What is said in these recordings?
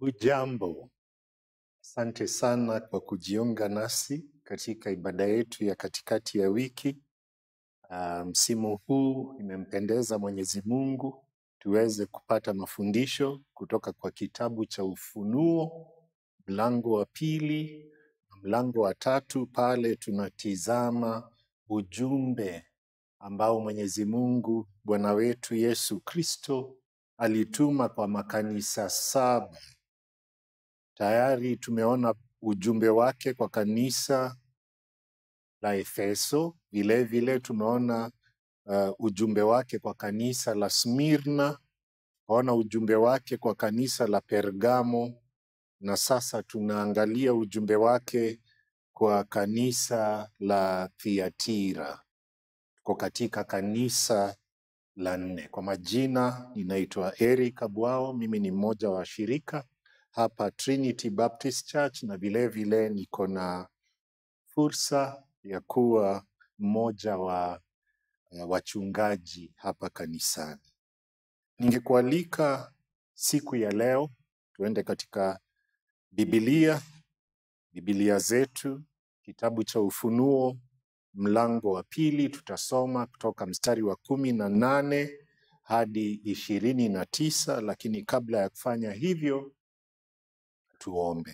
Hujambo, asante sana kwa kujiunga nasi katika ibada yetu ya katikati ya wiki. Ah, Msimu huu imempendeza Mwenyezi Mungu tuweze kupata mafundisho kutoka kwa kitabu cha Ufunuo, mlango wa pili, na mlango wa tatu. Pale tunatizama ujumbe ambao Mwenyezi Mungu Bwana wetu Yesu Kristo alituma kwa makanisa saba. Tayari tumeona ujumbe wake kwa kanisa la Efeso, vile vile tumeona uh, ujumbe wake kwa kanisa la Smirna, tukaona ujumbe wake kwa kanisa la Pergamo, na sasa tunaangalia ujumbe wake kwa kanisa la Thiatira. Tuko katika kanisa la nne. Kwa majina, ninaitwa Eric Abwao, mimi ni mmoja wa shirika hapa Trinity Baptist Church, na vile vile niko na fursa ya kuwa mmoja wa uh, wachungaji hapa kanisani. Ningekualika siku ya leo tuende katika Biblia, Biblia zetu, kitabu cha Ufunuo mlango wa pili, tutasoma kutoka mstari wa kumi na nane hadi ishirini na tisa, lakini kabla ya kufanya hivyo tuombe.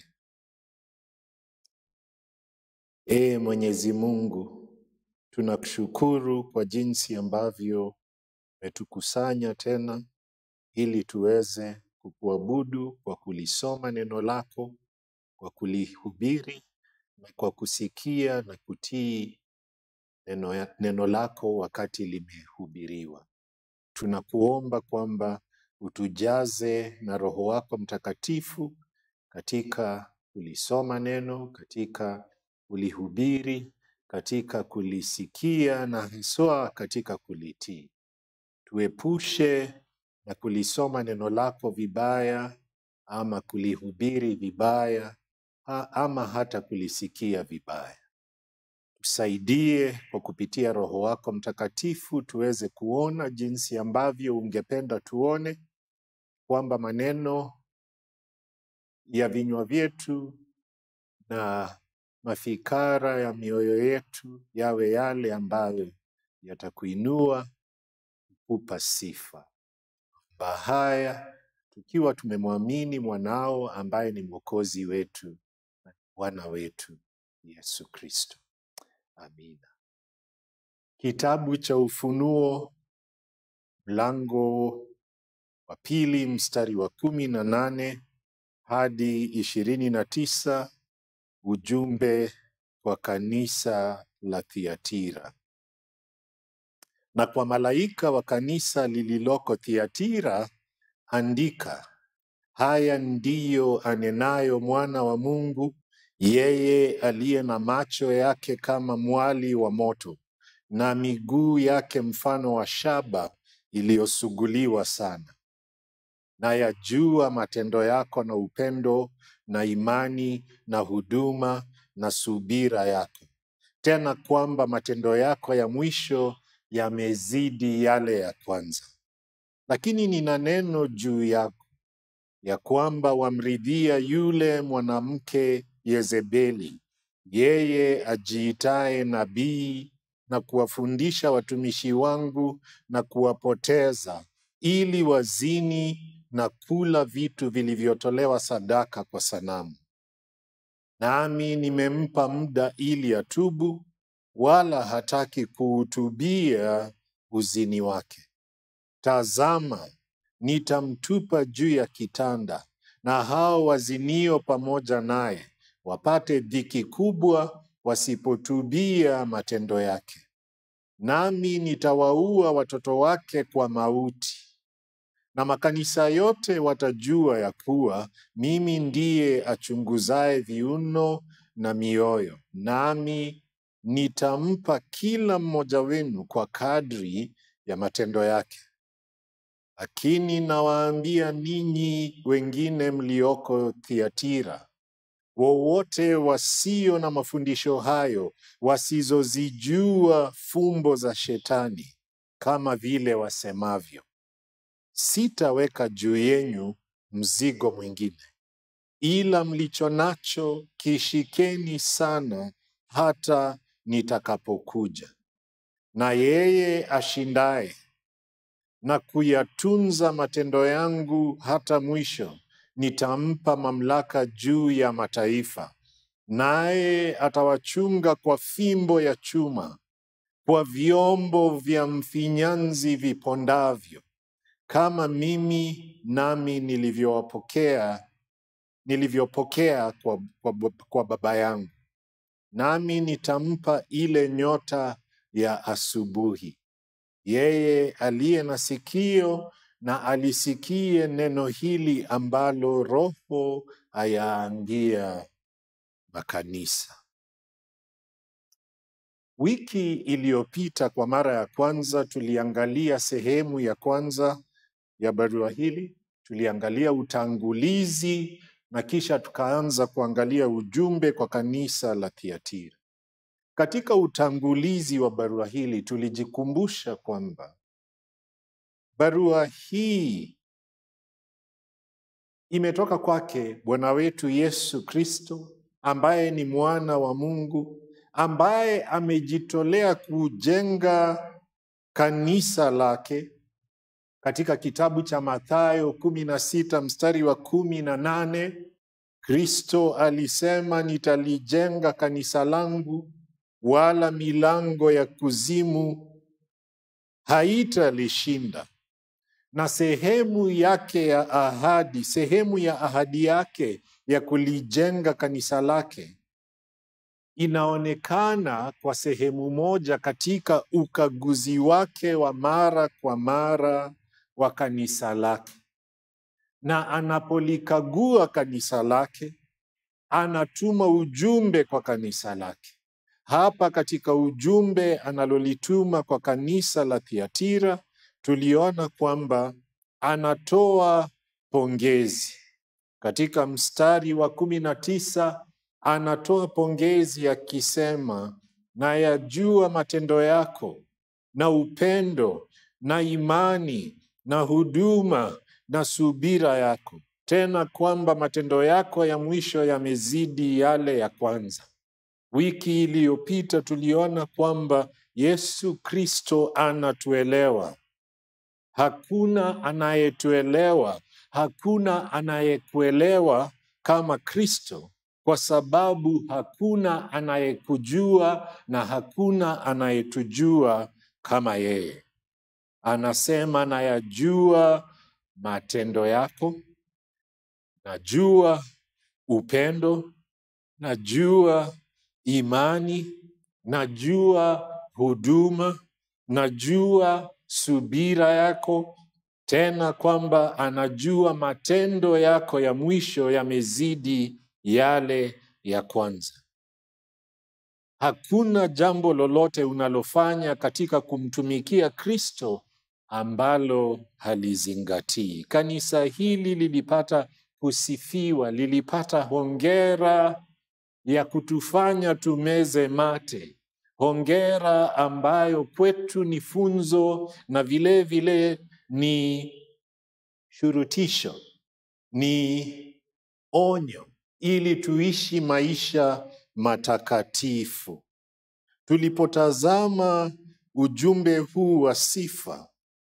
Ee Mwenyezi Mungu, tunakushukuru kwa jinsi ambavyo umetukusanya tena ili tuweze kukuabudu kwa kulisoma neno lako, kwa kulihubiri na kwa kusikia na kutii neno, ya- neno lako wakati limehubiriwa. Tunakuomba kwamba utujaze na Roho wako Mtakatifu katika kulisoma neno, katika kulihubiri, katika kulisikia na haswa katika kulitii. Tuepushe na kulisoma neno lako vibaya ama kulihubiri vibaya ha- ama hata kulisikia vibaya. Tusaidie kwa kupitia Roho wako Mtakatifu tuweze kuona jinsi ambavyo ungependa tuone, kwamba maneno ya vinywa vyetu na mafikara ya mioyo yetu yawe yale ambayo yatakuinua, kupa sifa. Bahaya tukiwa tumemwamini mwanao ambaye ni mwokozi wetu na Bwana wetu Yesu Kristo. Amina. Kitabu cha Ufunuo mlango wa pili mstari wa kumi na nane hadi ishirini na tisa ujumbe kwa kanisa la Thiatira. Na kwa malaika wa kanisa lililoko Thiatira andika, haya ndiyo anenayo mwana wa Mungu, yeye aliye na macho yake kama mwali wa moto na miguu yake mfano wa shaba iliyosuguliwa sana. na yajua matendo yako na upendo na imani na huduma na subira yako, tena kwamba matendo yako ya mwisho yamezidi yale ya kwanza. Lakini nina neno juu yako, ya kwamba wamridhia yule mwanamke Yezebeli, yeye ajiitaye nabii na kuwafundisha watumishi wangu na kuwapoteza, ili wazini na kula vitu vilivyotolewa sadaka kwa sanamu. Nami nimempa muda ili atubu, wala hataki kuutubia uzini wake. Tazama, nitamtupa juu ya kitanda, na hao wazinio pamoja naye wapate dhiki kubwa, wasipotubia matendo yake. Nami nitawaua watoto wake kwa mauti, na makanisa yote watajua ya kuwa mimi ndiye achunguzaye viuno na mioyo, nami nitampa kila mmoja wenu kwa kadri ya matendo yake. Lakini nawaambia ninyi wengine mlioko Thiatira, wowote wasio na mafundisho hayo, wasizozijua fumbo za Shetani, kama vile wasemavyo, sitaweka juu yenyu mzigo mwingine, ila mlicho nacho kishikeni sana hata nitakapokuja. Na yeye ashindaye na kuyatunza matendo yangu hata mwisho, nitampa mamlaka juu ya mataifa, naye atawachunga kwa fimbo ya chuma, kwa vyombo vya mfinyanzi vipondavyo, kama mimi nami nilivyowapokea nilivyopokea kwa, kwa, kwa baba yangu. Nami nitampa ile nyota ya asubuhi. Yeye aliye na sikio na alisikie neno hili ambalo Roho ayaambia makanisa. Wiki iliyopita kwa mara ya kwanza tuliangalia sehemu ya kwanza ya barua hili, tuliangalia utangulizi na kisha tukaanza kuangalia ujumbe kwa kanisa la Thiatira. Katika utangulizi wa barua hili tulijikumbusha kwamba barua hii imetoka kwake Bwana wetu Yesu Kristo ambaye ni mwana wa Mungu ambaye amejitolea kujenga kanisa lake katika kitabu cha Mathayo kumi na sita mstari wa kumi na nane Kristo alisema, nitalijenga kanisa langu, wala milango ya kuzimu haitalishinda. Na sehemu yake ya ahadi, sehemu ya ahadi yake ya kulijenga kanisa lake inaonekana kwa sehemu moja katika ukaguzi wake wa mara kwa mara wa kanisa lake, na anapolikagua kanisa lake anatuma ujumbe kwa kanisa lake. Hapa katika ujumbe analolituma kwa kanisa la Thiatira, tuliona kwamba anatoa pongezi. Katika mstari wa kumi na tisa anatoa pongezi akisema, na yajua matendo yako na upendo na imani na huduma na subira yako, tena kwamba matendo yako ya mwisho yamezidi yale ya kwanza. Wiki iliyopita tuliona kwamba Yesu Kristo anatuelewa. Hakuna anayetuelewa, hakuna anayekuelewa kama Kristo, kwa sababu hakuna anayekujua na hakuna anayetujua kama yeye. Anasema, nayajua matendo yako, najua upendo, najua imani, najua huduma, najua subira yako, tena kwamba anajua matendo yako ya mwisho yamezidi yale ya kwanza. Hakuna jambo lolote unalofanya katika kumtumikia Kristo ambalo halizingatii. Kanisa hili lilipata kusifiwa, lilipata hongera ya kutufanya tumeze mate, hongera ambayo kwetu ni funzo na vile vile ni shurutisho, ni onyo, ili tuishi maisha matakatifu. Tulipotazama ujumbe huu wa sifa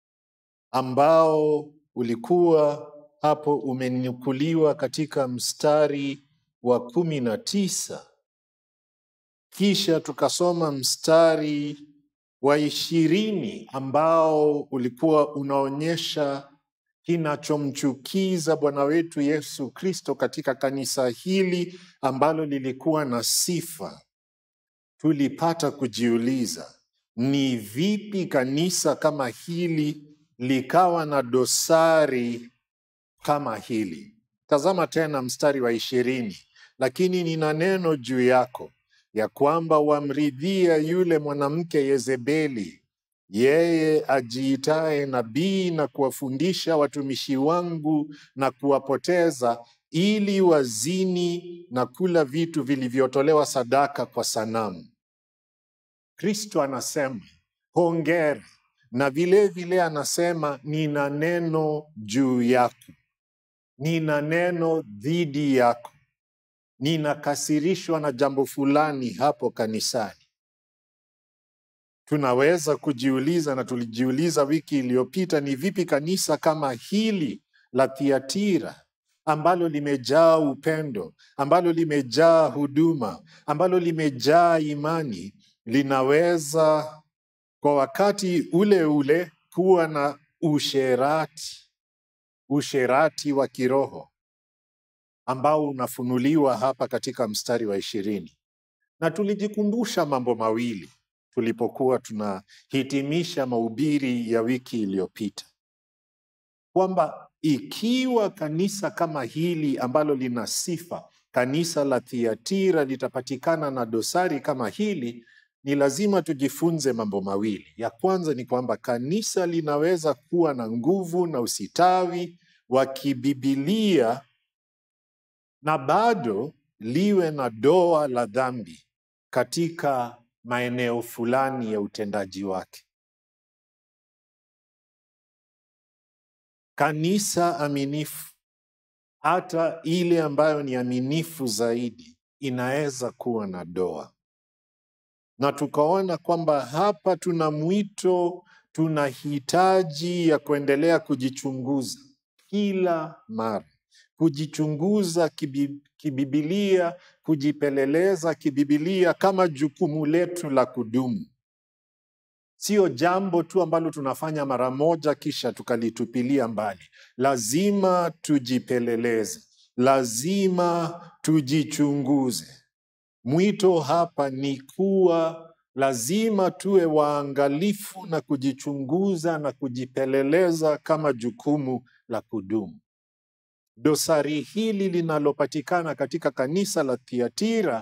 ambao ulikuwa hapo umenukuliwa katika mstari wa kumi na tisa kisha tukasoma mstari wa ishirini ambao ulikuwa unaonyesha kinachomchukiza Bwana wetu Yesu Kristo katika kanisa hili ambalo lilikuwa na sifa. Tulipata kujiuliza ni vipi kanisa kama hili likawa na dosari kama hili. Tazama tena mstari wa ishirini. Lakini nina neno juu yako ya kwamba wamridhia yule mwanamke Yezebeli, yeye ajiitaye nabii na kuwafundisha watumishi wangu na kuwapoteza, ili wazini na kula vitu vilivyotolewa sadaka kwa sanamu. Kristo anasema hongera, na vile vile anasema nina neno juu yako. nina neno dhidi yako, ninakasirishwa na jambo fulani hapo kanisani. Tunaweza kujiuliza na tulijiuliza wiki iliyopita, ni vipi kanisa kama hili la Thiatira ambalo limejaa upendo, ambalo limejaa huduma, ambalo limejaa imani, linaweza kwa wakati ule ule kuwa na usherati, usherati wa kiroho ambao unafunuliwa hapa katika mstari wa ishirini. Na tulijikumbusha mambo mawili tulipokuwa tunahitimisha mahubiri ya wiki iliyopita, kwamba ikiwa kanisa kama hili ambalo lina sifa, kanisa la Thiatira, litapatikana na dosari kama hili, ni lazima tujifunze mambo mawili. Ya kwanza ni kwamba kanisa linaweza kuwa na nguvu na usitawi wa kibibilia na bado liwe na doa la dhambi katika maeneo fulani ya utendaji wake. Kanisa aminifu, hata ile ambayo ni aminifu zaidi, inaweza kuwa na doa, na tukaona kwamba hapa tuna mwito, tuna hitaji ya kuendelea kujichunguza kila mara, kujichunguza kibi, kibibilia, kujipeleleza kibibilia kama jukumu letu la kudumu sio jambo tu ambalo tunafanya mara moja kisha tukalitupilia mbali. Lazima tujipeleleze, lazima tujichunguze. Mwito hapa ni kuwa lazima tuwe waangalifu na kujichunguza na kujipeleleza kama jukumu la kudumu. Dosari hili linalopatikana katika kanisa la Thiatira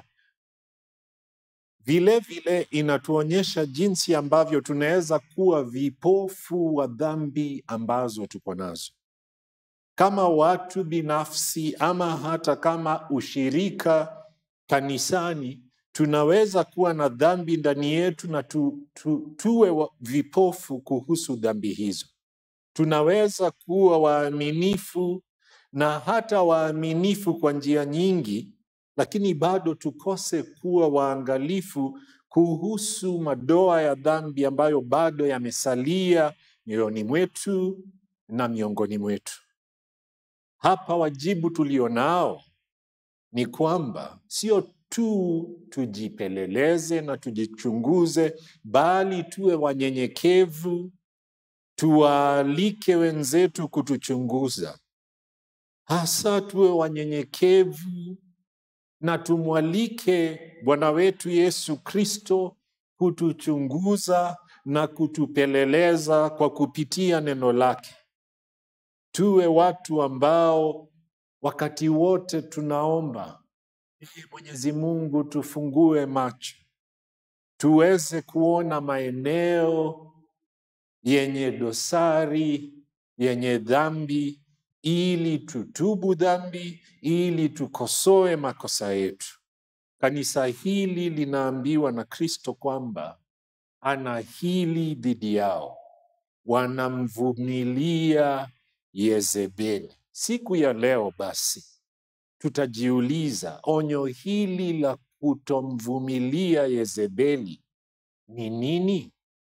vile vile inatuonyesha jinsi ambavyo tunaweza kuwa vipofu wa dhambi ambazo tuko nazo kama watu binafsi, ama hata kama ushirika kanisani. Tunaweza kuwa na dhambi ndani yetu na tu, tu, tuwe wa- vipofu kuhusu dhambi hizo. Tunaweza kuwa waaminifu na hata waaminifu kwa njia nyingi, lakini bado tukose kuwa waangalifu kuhusu madoa ya dhambi ambayo bado yamesalia mioyoni mwetu na miongoni mwetu. Hapa wajibu tulionao ni kwamba sio tu tujipeleleze na tujichunguze, bali tuwe wanyenyekevu, tuwaalike wenzetu kutuchunguza, hasa tuwe wanyenyekevu na tumwalike Bwana wetu Yesu Kristo kutuchunguza na kutupeleleza kwa kupitia neno lake. Tuwe watu ambao wakati wote tunaomba ili Mwenyezi Mungu tufungue macho, tuweze kuona maeneo yenye dosari, yenye dhambi, ili tutubu dhambi, ili tukosoe makosa yetu. Kanisa hili linaambiwa na Kristo kwamba ana hili dhidi yao, wanamvumilia Yezebeli. Siku ya leo basi tutajiuliza onyo hili la kutomvumilia Yezebeli ni nini?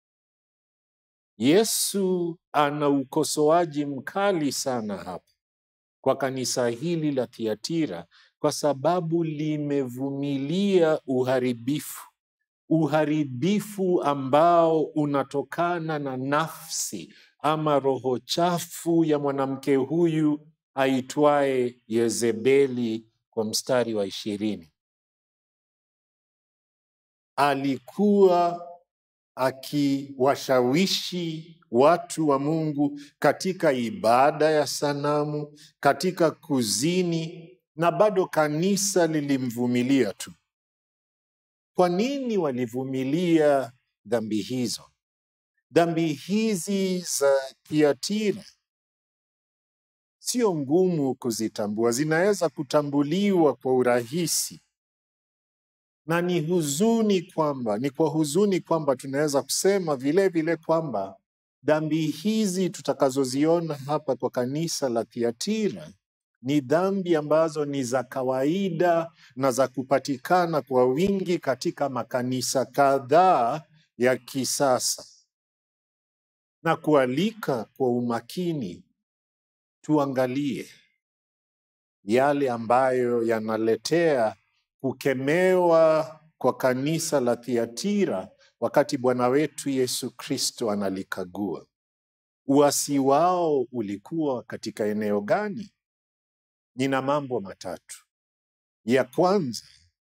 Yesu ana ukosoaji mkali sana hapa kwa kanisa hili la Thiatira kwa sababu limevumilia uharibifu, uharibifu ambao unatokana na nafsi ama roho chafu ya mwanamke huyu aitwaye Yezebeli kwa mstari wa ishirini. Alikuwa akiwashawishi watu wa Mungu katika ibada ya sanamu, katika kuzini, na bado kanisa lilimvumilia tu. Kwa nini walivumilia dhambi hizo? Dhambi hizi za Thiatira sio ngumu kuzitambua, zinaweza kutambuliwa kwa urahisi, na ni huzuni kwamba ni kwa huzuni kwamba tunaweza kusema vile vile kwamba dhambi hizi tutakazoziona hapa kwa kanisa la Thiatira ni dhambi ambazo ni za kawaida na za kupatikana kwa wingi katika makanisa kadhaa ya kisasa, na kualika kwa umakini tuangalie yale ambayo yanaletea kukemewa kwa kanisa la Thiatira wakati Bwana wetu Yesu Kristo analikagua. Uasi wao ulikuwa katika eneo gani? Nina mambo matatu. Ya kwanza,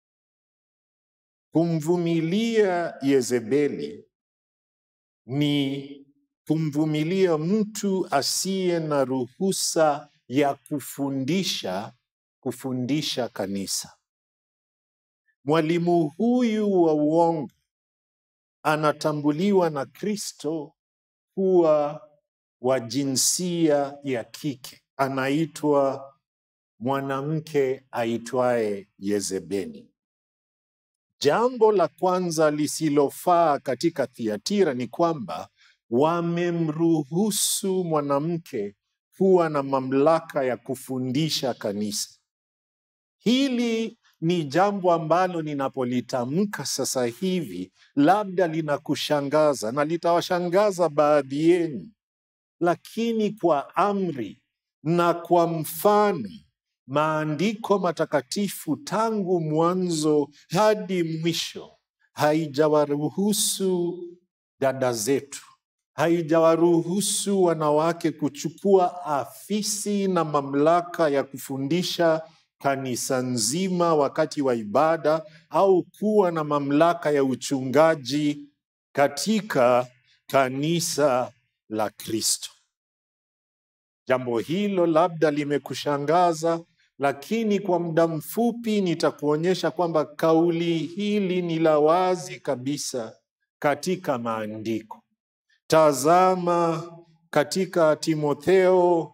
kumvumilia Yezebeli ni kumvumilia mtu asiye na ruhusa ya kufundisha kufundisha kanisa. Mwalimu huyu wa uongo anatambuliwa na Kristo kuwa wa jinsia ya kike, anaitwa mwanamke aitwaye Yezebeli. Jambo la kwanza lisilofaa katika Thiatira ni kwamba wamemruhusu mwanamke kuwa na mamlaka ya kufundisha kanisa. Hili ni jambo ambalo ninapolitamka sasa hivi labda linakushangaza na litawashangaza baadhi yenu, lakini kwa amri na kwa mfano maandiko matakatifu tangu mwanzo hadi mwisho haijawaruhusu dada zetu, haijawaruhusu wanawake kuchukua afisi na mamlaka ya kufundisha kanisa nzima wakati wa ibada au kuwa na mamlaka ya uchungaji katika kanisa la Kristo. Jambo hilo labda limekushangaza, lakini kwa muda mfupi nitakuonyesha kwamba kauli hili ni la wazi kabisa katika maandiko. Tazama katika Timotheo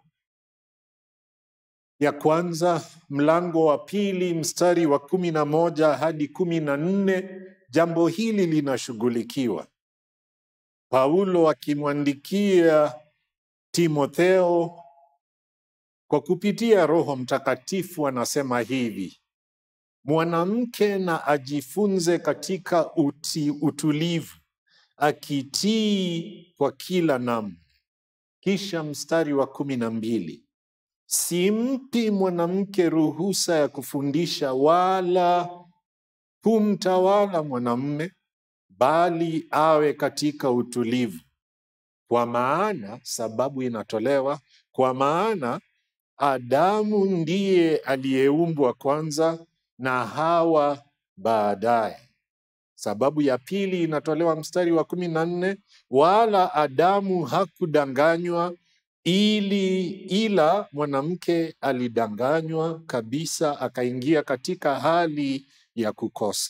ya kwanza mlango wa pili mstari wa kumi na moja hadi kumi na nne jambo hili linashughulikiwa. Paulo akimwandikia Timotheo kwa kupitia Roho Mtakatifu anasema hivi: mwanamke na ajifunze katika uti, utulivu akitii kwa kila namna. Kisha mstari wa kumi na mbili simpi mwanamke ruhusa ya kufundisha wala kumtawala mwanamume, bali awe katika utulivu. Kwa maana, sababu inatolewa, kwa maana Adamu ndiye aliyeumbwa kwanza na Hawa baadaye. Sababu ya pili inatolewa mstari wa kumi na nne wala Adamu hakudanganywa ili ila mwanamke alidanganywa kabisa akaingia katika hali ya kukosa.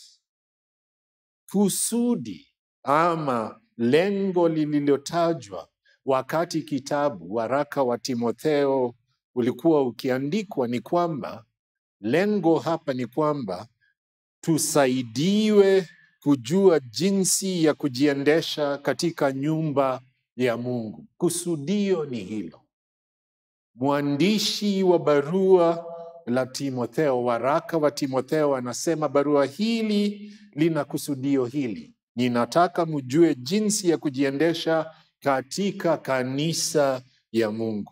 Kusudi ama lengo lililotajwa wakati kitabu waraka wa Timotheo ulikuwa ukiandikwa ni kwamba lengo hapa ni kwamba tusaidiwe kujua jinsi ya kujiendesha katika nyumba ya Mungu. Kusudio ni hilo. Mwandishi wa barua la Timotheo, waraka wa Timotheo, anasema barua hili lina kusudio hili, ninataka mjue jinsi ya kujiendesha katika kanisa ya Mungu.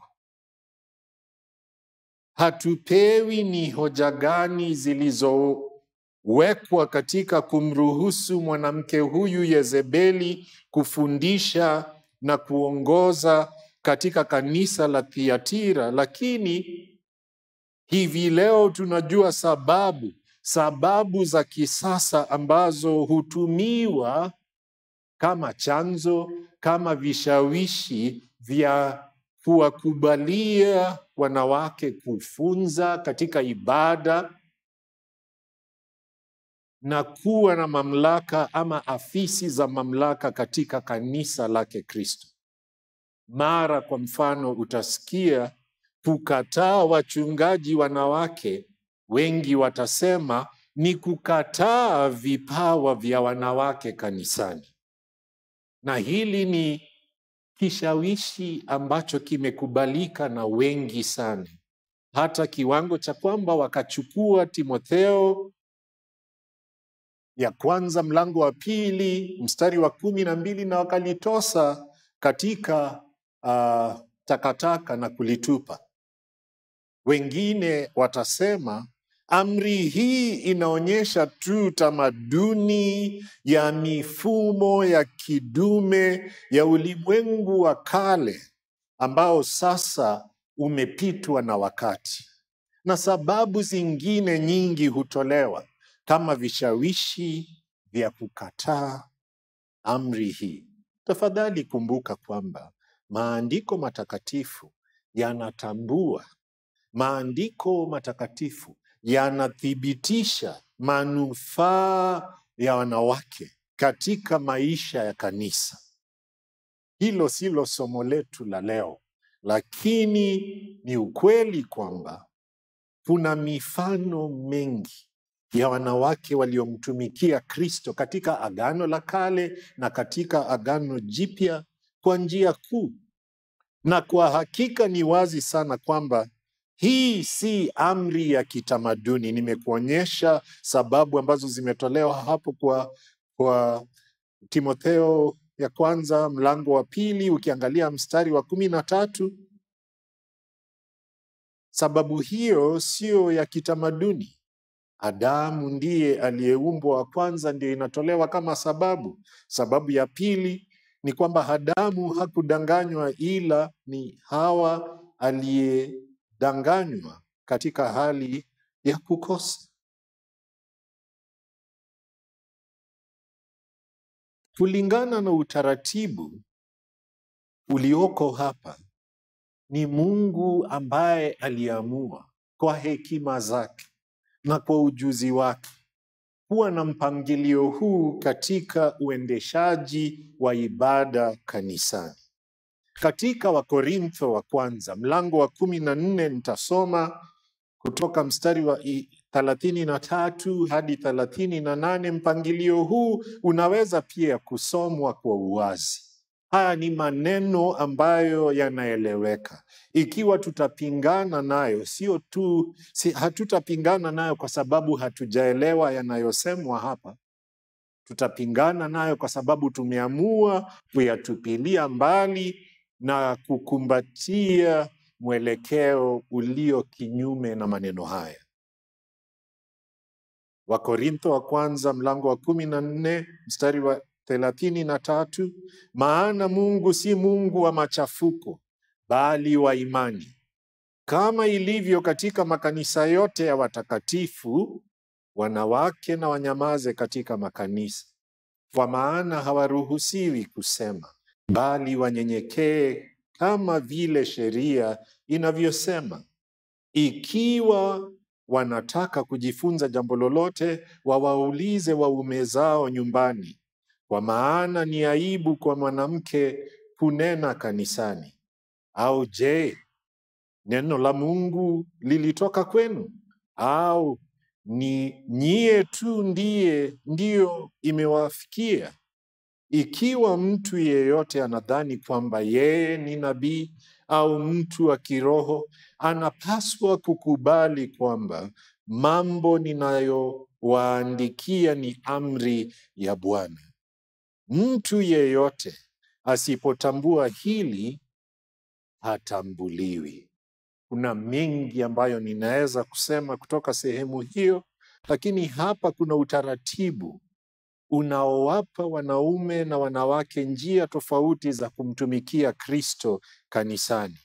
Hatupewi ni hoja gani zilizowekwa katika kumruhusu mwanamke huyu Yezebeli kufundisha na kuongoza katika kanisa la Thiatira, lakini hivi leo tunajua sababu sababu za kisasa ambazo hutumiwa kama chanzo, kama vishawishi vya kuwakubalia wanawake kufunza katika ibada na kuwa na mamlaka ama afisi za mamlaka katika kanisa lake Kristo. Mara kwa mfano, utasikia kukataa wachungaji wanawake, wengi watasema ni kukataa vipawa vya wanawake kanisani, na hili ni kishawishi ambacho kimekubalika na wengi sana, hata kiwango cha kwamba wakachukua Timotheo ya kwanza mlango wa pili mstari wa kumi na mbili na wakalitosa katika uh, takataka na kulitupa. Wengine watasema amri hii inaonyesha tu tamaduni ya mifumo ya kidume ya ulimwengu wa kale ambao sasa umepitwa na wakati, na sababu zingine nyingi hutolewa kama vishawishi vya kukataa amri hii. Tafadhali kumbuka kwamba maandiko matakatifu yanatambua, maandiko matakatifu yanathibitisha manufaa ya wanawake katika maisha ya kanisa. Hilo silo somo letu la leo, lakini ni ukweli kwamba kuna mifano mengi ya wanawake waliomtumikia Kristo katika Agano la Kale na katika Agano Jipya kwa njia kuu, na kwa hakika ni wazi sana kwamba hii si amri ya kitamaduni. Nimekuonyesha sababu ambazo zimetolewa hapo kwa, kwa Timotheo ya kwanza mlango wa pili, ukiangalia mstari wa kumi na tatu. Sababu hiyo sio ya kitamaduni. Adamu ndiye aliyeumbwa wa kwanza, ndio inatolewa kama sababu. Sababu ya pili ni kwamba Adamu hakudanganywa, ila ni Hawa aliyedanganywa katika hali ya kukosa. Kulingana na utaratibu ulioko hapa, ni Mungu ambaye aliamua kwa hekima zake na kwa ujuzi wake kuwa na mpangilio huu katika uendeshaji wa ibada kanisani. Katika Wakorintho wa kwanza mlango wa kumi na nne nitasoma kutoka mstari wa i- thelathini na tatu hadi thelathini na nane. Mpangilio huu unaweza pia kusomwa kwa uwazi. Haya ni maneno ambayo yanaeleweka. Ikiwa tutapingana nayo, sio tu si, hatutapingana nayo kwa sababu hatujaelewa yanayosemwa hapa, tutapingana nayo kwa sababu tumeamua kuyatupilia mbali na kukumbatia mwelekeo ulio kinyume na maneno haya. Wakorintho wa kwanza mlango wa kumi na nne mstari wa thelathini na tatu maana Mungu si Mungu wa machafuko, bali wa imani, kama ilivyo katika makanisa yote ya watakatifu. Wanawake na wanyamaze katika makanisa, kwa maana hawaruhusiwi kusema, bali wanyenyekee kama vile sheria inavyosema. Ikiwa wanataka kujifunza jambo lolote, wawaulize waume zao nyumbani, kwa maana ni aibu kwa mwanamke kunena kanisani. Au je, neno la Mungu lilitoka kwenu? Au ni nyie tu ndiye ndiyo imewafikia? Ikiwa mtu yeyote anadhani kwamba yeye ni nabii au mtu wa kiroho, anapaswa kukubali kwamba mambo ninayowaandikia ni amri ya Bwana. Mtu yeyote asipotambua hili hatambuliwi. Kuna mengi ambayo ninaweza kusema kutoka sehemu hiyo, lakini hapa kuna utaratibu unaowapa wanaume na wanawake njia tofauti za kumtumikia Kristo kanisani.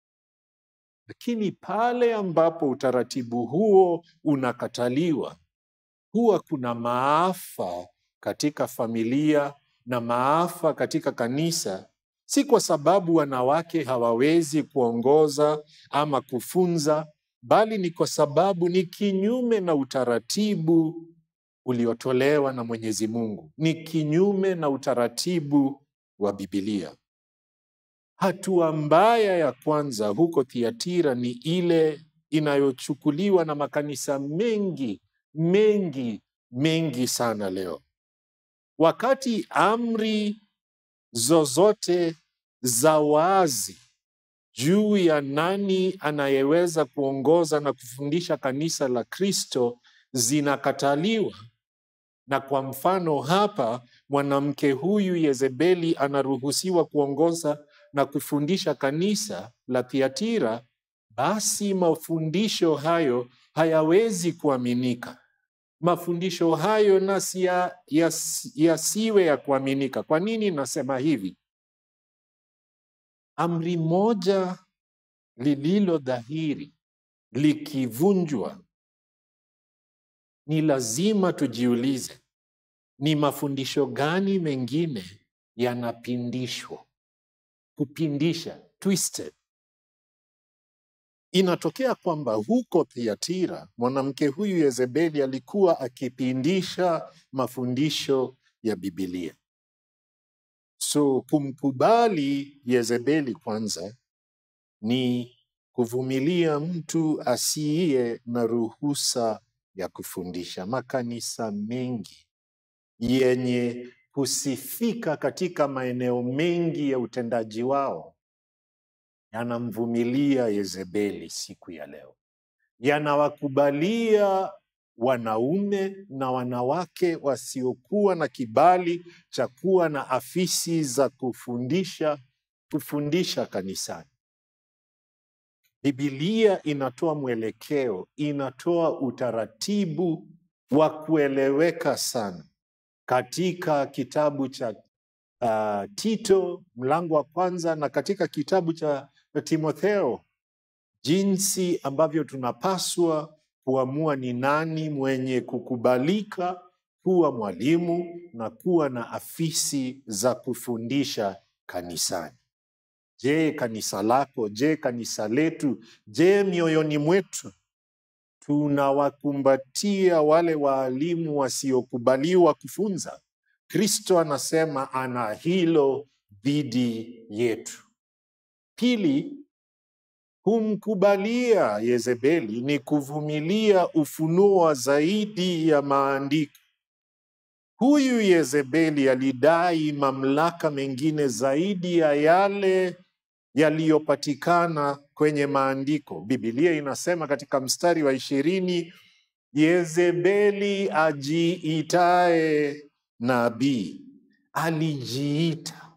Lakini pale ambapo utaratibu huo unakataliwa, huwa kuna maafa katika familia na maafa katika kanisa, si kwa sababu wanawake hawawezi kuongoza ama kufunza, bali ni kwa sababu ni kinyume na utaratibu uliotolewa na Mwenyezi Mungu, ni kinyume na utaratibu wa Biblia. Hatua mbaya ya kwanza huko Thiatira ni ile inayochukuliwa na makanisa mengi mengi mengi sana leo. Wakati amri zozote za wazi juu ya nani anayeweza kuongoza na kufundisha kanisa la Kristo zinakataliwa. Na kwa mfano hapa, mwanamke huyu Yezebeli anaruhusiwa kuongoza na kufundisha kanisa la Thiatira, basi mafundisho hayo hayawezi kuaminika. Mafundisho hayo nasi ya- yas- yasiwe ya kuaminika. Kwa nini nasema hivi? Amri moja lililo dhahiri likivunjwa, ni lazima tujiulize ni mafundisho gani mengine yanapindishwa, kupindisha, twisted. Inatokea kwamba huko Thiatira mwanamke huyu Yezebeli alikuwa akipindisha mafundisho ya Bibilia. So kumkubali Yezebeli kwanza ni kuvumilia mtu asiye na ruhusa ya kufundisha. Makanisa mengi yenye kusifika katika maeneo mengi ya utendaji wao yanamvumilia Yezebeli siku ya leo, yanawakubalia wanaume na wanawake wasiokuwa na kibali cha kuwa na afisi za kufundisha kufundisha kanisani. Bibilia inatoa mwelekeo, inatoa utaratibu wa kueleweka sana katika kitabu cha uh, Tito mlango wa kwanza na katika kitabu cha Timotheo, jinsi ambavyo tunapaswa kuamua ni nani mwenye kukubalika kuwa mwalimu na kuwa na afisi za kufundisha kanisani. Je, kanisa lako? Je, kanisa letu? Je, mioyoni mwetu tunawakumbatia wale waalimu wasiokubaliwa kufunza? Kristo anasema ana hilo dhidi yetu. Pili, kumkubalia Yezebeli ni kuvumilia ufunuo wa zaidi ya maandiko. Huyu Yezebeli alidai mamlaka mengine zaidi ya yale yaliyopatikana kwenye maandiko. Biblia inasema katika mstari wa ishirini, Yezebeli ajiitae nabii alijiita,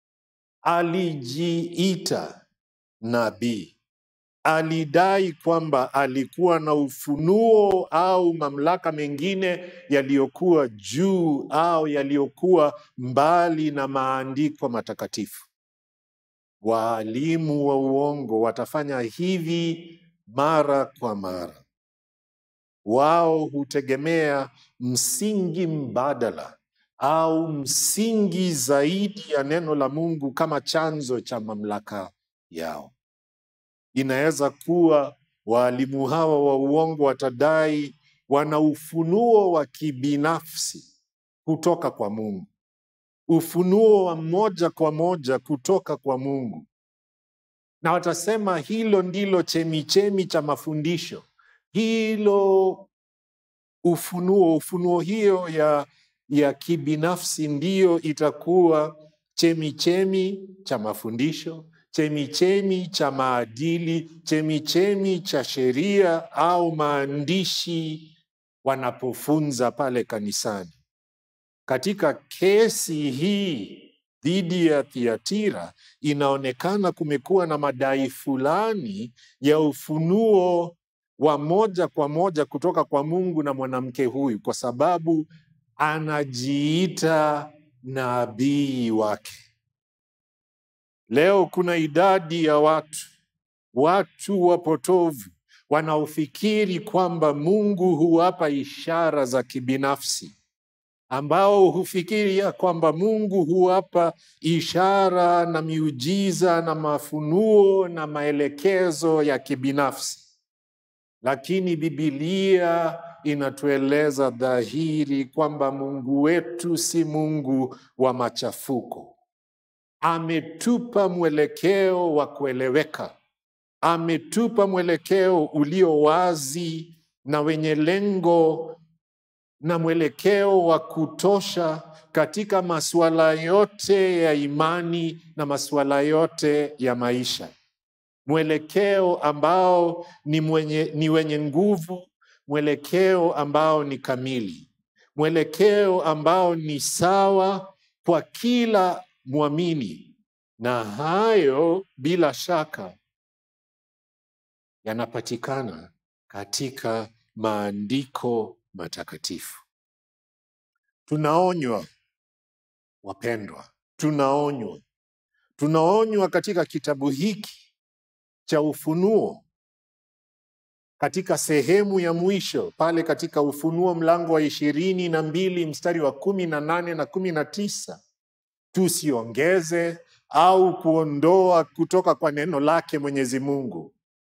alijiita nabii alidai kwamba alikuwa na ufunuo au mamlaka mengine yaliyokuwa juu au yaliyokuwa mbali na maandiko matakatifu. Waalimu wa uongo watafanya hivi mara kwa mara. Wao hutegemea msingi mbadala au msingi zaidi ya neno la Mungu kama chanzo cha mamlaka yao. Inaweza kuwa waalimu hawa wa uongo watadai wana ufunuo wa kibinafsi kutoka kwa Mungu, ufunuo wa moja kwa moja kutoka kwa Mungu, na watasema hilo ndilo chemichemi cha mafundisho, hilo ufunuo, ufunuo hiyo ya, ya kibinafsi ndiyo itakuwa chemichemi cha mafundisho, chemichemi cha maadili, chemichemi cha sheria au maandishi wanapofunza pale kanisani. Katika kesi hii dhidi ya Thiatira, inaonekana kumekuwa na madai fulani ya ufunuo wa moja kwa moja kutoka kwa Mungu na mwanamke huyu, kwa sababu anajiita nabii wake. Leo kuna idadi ya watu, watu wapotovu wanaofikiri kwamba Mungu huwapa ishara za kibinafsi, ambao hufikiria kwamba Mungu huwapa ishara na miujiza na mafunuo na maelekezo ya kibinafsi. Lakini Bibilia inatueleza dhahiri kwamba Mungu wetu si Mungu wa machafuko. Ametupa mwelekeo wa kueleweka, ametupa mwelekeo ulio wazi na wenye lengo na mwelekeo wa kutosha katika masuala yote ya imani na masuala yote ya maisha. mwelekeo ambao ni, mwenye, ni wenye nguvu, mwelekeo ambao ni kamili, mwelekeo ambao ni sawa kwa kila mwamini, na hayo bila shaka yanapatikana katika maandiko matakatifu. Tunaonywa wapendwa, tunaonywa, tunaonywa katika kitabu hiki cha Ufunuo, katika sehemu ya mwisho pale katika Ufunuo mlango wa ishirini na mbili mstari wa kumi na nane na kumi na tisa tusiongeze au kuondoa kutoka kwa neno lake Mwenyezi Mungu.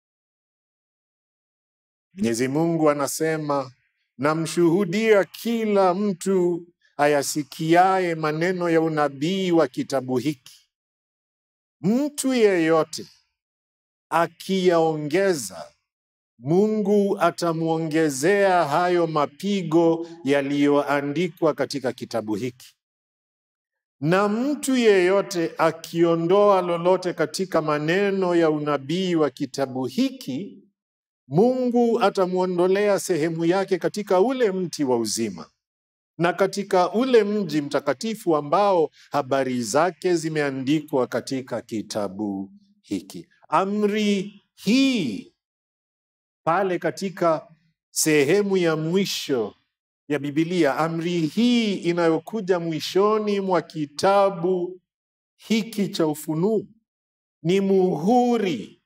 Mwenyezi Mungu anasema, namshuhudia kila mtu ayasikiaye maneno ya unabii wa kitabu hiki, mtu yeyote akiyaongeza, Mungu atamwongezea hayo mapigo yaliyoandikwa katika kitabu hiki, na mtu yeyote akiondoa lolote katika maneno ya unabii wa kitabu hiki, Mungu atamwondolea sehemu yake katika ule mti wa uzima na katika ule mji mtakatifu ambao habari zake zimeandikwa katika kitabu hiki. Amri hii pale katika sehemu ya mwisho ya Biblia, amri hii inayokuja mwishoni mwa kitabu hiki cha Ufunuo ni muhuri,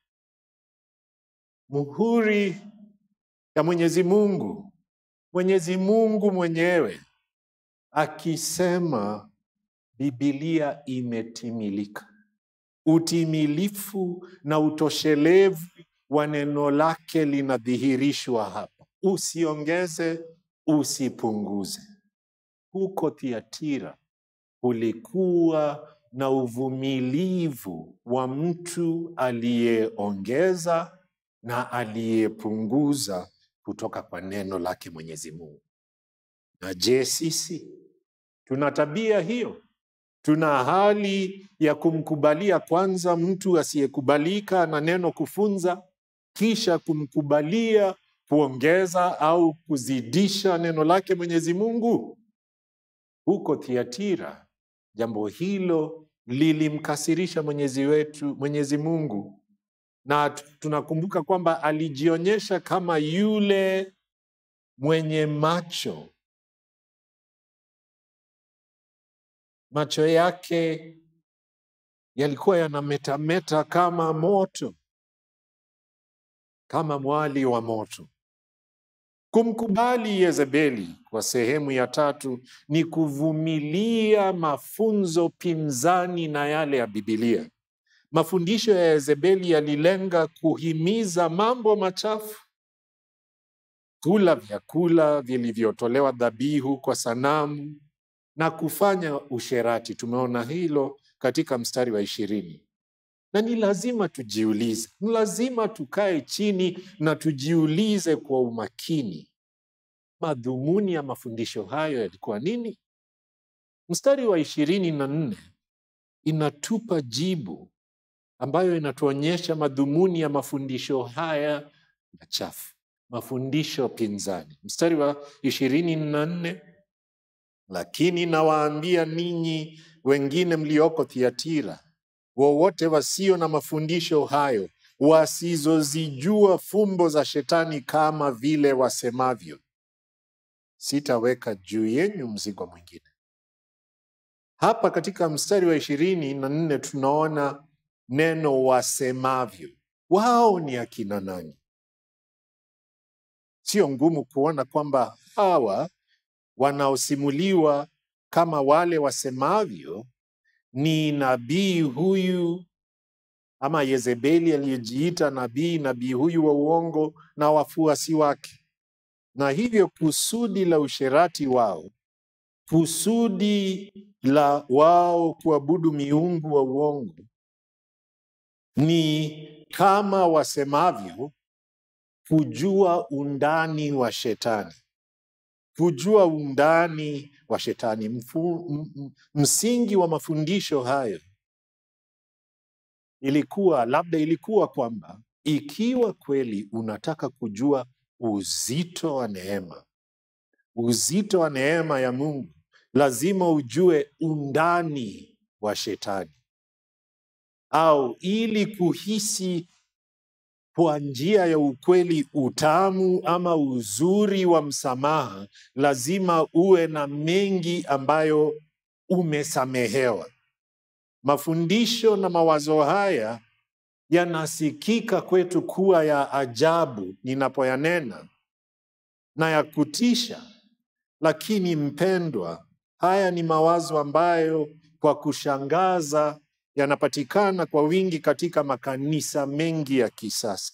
muhuri ya Mwenyezi Mungu, Mwenyezi Mungu mwenyewe akisema Biblia imetimilika. Utimilifu na utoshelevu wa neno lake linadhihirishwa hapa, usiongeze, usipunguze. Huko Thiatira kulikuwa na uvumilivu wa mtu aliyeongeza na aliyepunguza kutoka kwa neno lake Mwenyezi Mungu. Na je, sisi tuna tabia hiyo? Tuna hali ya kumkubalia kwanza mtu asiyekubalika na neno kufunza, kisha kumkubalia kuongeza au kuzidisha neno lake Mwenyezi Mungu? Huko Thiatira, jambo hilo lilimkasirisha Mwenyezi wetu Mwenyezi Mungu, na t- tunakumbuka kwamba alijionyesha kama yule mwenye macho macho yake yalikuwa yanametameta kama moto, kama mwali wa moto. Kumkubali Yezebeli kwa sehemu ya tatu ni kuvumilia mafunzo pinzani na yale ya Bibilia. Mafundisho ya Yezebeli yalilenga kuhimiza mambo machafu, kula vyakula vilivyotolewa dhabihu kwa sanamu na kufanya usherati. Tumeona hilo katika mstari wa ishirini. Na ni lazima tujiulize, ni lazima tukae chini na tujiulize kwa umakini, madhumuni ya mafundisho hayo yalikuwa nini? Mstari wa ishirini na nne inatupa jibu ambayo inatuonyesha madhumuni ya mafundisho haya machafu, mafundisho pinzani. Mstari wa ishirini na nne lakini nawaambia ninyi wengine mlioko Thiatira, wowote wasio na mafundisho hayo, wasizozijua fumbo za shetani kama vile wasemavyo, sitaweka juu yenyu mzigo mwingine. Hapa katika mstari wa ishirini na nne tunaona neno wasemavyo. Wao ni akina nani? Sio ngumu kuona kwamba hawa wanaosimuliwa kama wale wasemavyo ni nabii huyu ama Yezebeli aliyejiita nabii, nabii huyu wa uongo na wafuasi wake, na hivyo kusudi la usherati wao, kusudi la wao kuabudu miungu wa uongo ni kama wasemavyo, kujua undani wa shetani kujua undani wa shetani. Mfu, m, m, msingi wa mafundisho hayo ilikuwa labda ilikuwa kwamba ikiwa kweli unataka kujua uzito wa neema, uzito wa neema ya Mungu, lazima ujue undani wa shetani, au ili kuhisi kwa njia ya ukweli utamu ama uzuri wa msamaha, lazima uwe na mengi ambayo umesamehewa. Mafundisho na mawazo haya yanasikika kwetu kuwa ya ajabu ninapoyanena na ya kutisha, lakini mpendwa, haya ni mawazo ambayo kwa kushangaza yanapatikana kwa wingi katika makanisa mengi ya kisasa.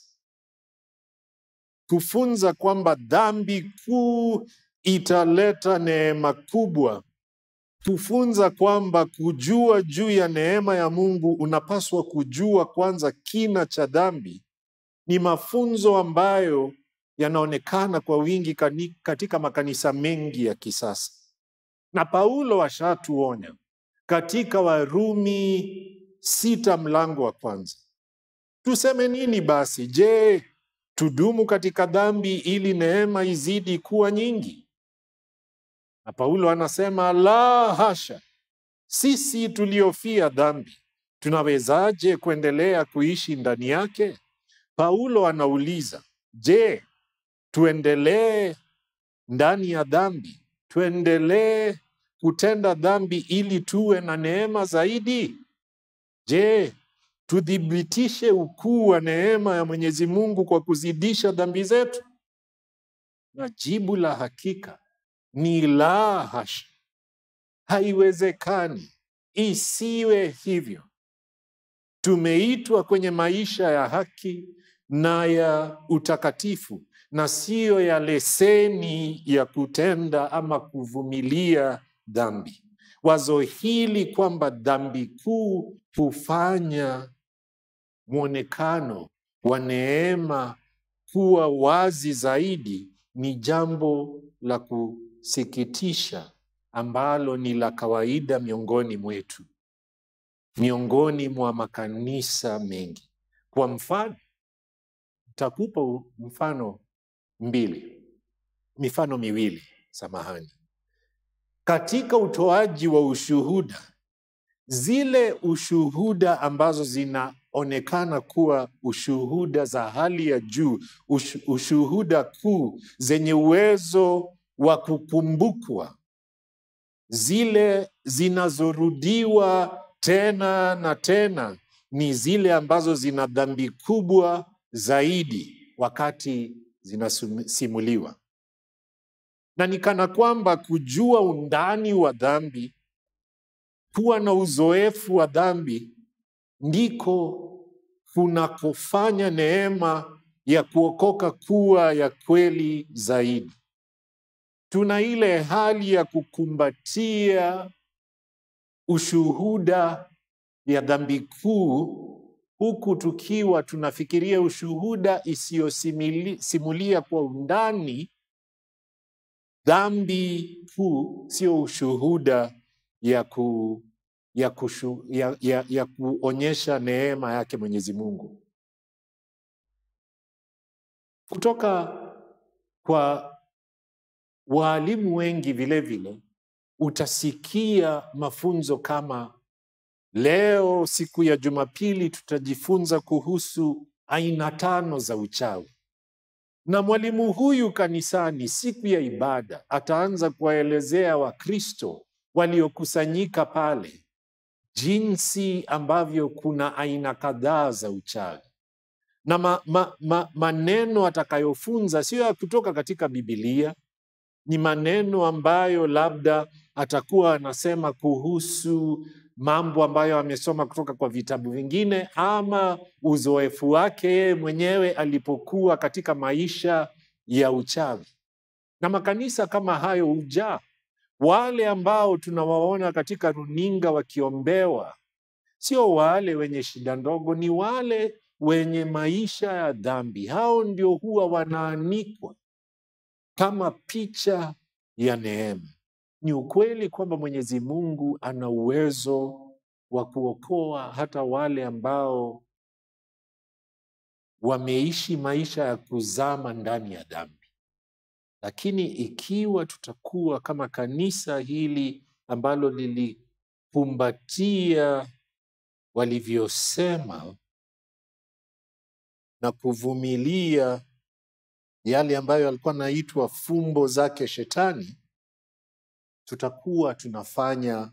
Kufunza kwamba dhambi kuu italeta neema kubwa kufunza kwamba kujua juu ya neema ya Mungu unapaswa kujua kwanza kina cha dhambi, ni mafunzo ambayo yanaonekana kwa wingi kani- katika makanisa mengi ya kisasa, na Paulo ashatuonya katika Warumi sita mlango wa kwanza. Tuseme nini basi? Je, tudumu katika dhambi ili neema izidi kuwa nyingi? Na Paulo anasema la hasha, sisi tuliofia dhambi tunawezaje kuendelea kuishi ndani yake? Paulo anauliza, je, tuendelee ndani ya dhambi? Tuendelee kutenda dhambi ili tuwe na neema zaidi? Je, tuthibitishe ukuu wa neema ya Mwenyezi Mungu kwa kuzidisha dhambi zetu? Na jibu la hakika ni la hasha. Haiwezekani, isiwe hivyo. Tumeitwa kwenye maisha ya haki na ya utakatifu, na siyo ya leseni ya kutenda ama kuvumilia dhambi. Wazo hili kwamba dhambi kuu hufanya mwonekano wa neema kuwa wazi zaidi ni jambo la kusikitisha ambalo ni la kawaida miongoni mwetu, miongoni mwa makanisa mengi. Kwa mfano, takupa u- mfano mbili, mifano miwili, samahani. Katika utoaji wa ushuhuda, zile ushuhuda ambazo zinaonekana kuwa ushuhuda za hali ya juu, ushu, ushuhuda kuu zenye uwezo wa kukumbukwa, zile zinazorudiwa tena na tena ni zile ambazo zina dhambi kubwa zaidi wakati zinasimuliwa, na ni kana kwamba kujua undani wa dhambi kuwa na uzoefu wa dhambi ndiko kunakofanya neema ya kuokoka kuwa ya kweli zaidi. Tuna ile hali ya kukumbatia ushuhuda ya dhambi kuu huku tukiwa tunafikiria ushuhuda isiyosimulia kwa undani dhambi kuu, sio ushuhuda ya, ku, ya, kushu, ya, ya, ya kuonyesha neema yake Mwenyezi Mungu. Kutoka kwa waalimu wengi vile vile utasikia mafunzo kama leo, siku ya Jumapili, tutajifunza kuhusu aina tano za uchawi na mwalimu huyu kanisani siku ya ibada ataanza kuwaelezea Wakristo waliokusanyika pale jinsi ambavyo kuna aina kadhaa za uchawi na ma, ma, ma, maneno atakayofunza sio ya kutoka katika Bibilia, ni maneno ambayo labda atakuwa anasema kuhusu mambo ambayo amesoma kutoka kwa vitabu vingine ama uzoefu wake yeye mwenyewe alipokuwa katika maisha ya uchawi. Na makanisa kama hayo hujaa wale ambao tunawaona katika runinga wakiombewa, sio wale wenye shida ndogo, ni wale wenye maisha ya dhambi. Hao ndio huwa wanaanikwa kama picha ya neema. Ni ukweli kwamba Mwenyezi Mungu ana uwezo wa kuokoa hata wale ambao wameishi maisha ya kuzama ndani ya dhambi. Lakini ikiwa tutakuwa kama kanisa hili ambalo lilikumbatia walivyosema na kuvumilia yale ambayo alikuwa anaitwa fumbo zake shetani, tutakuwa tunafanya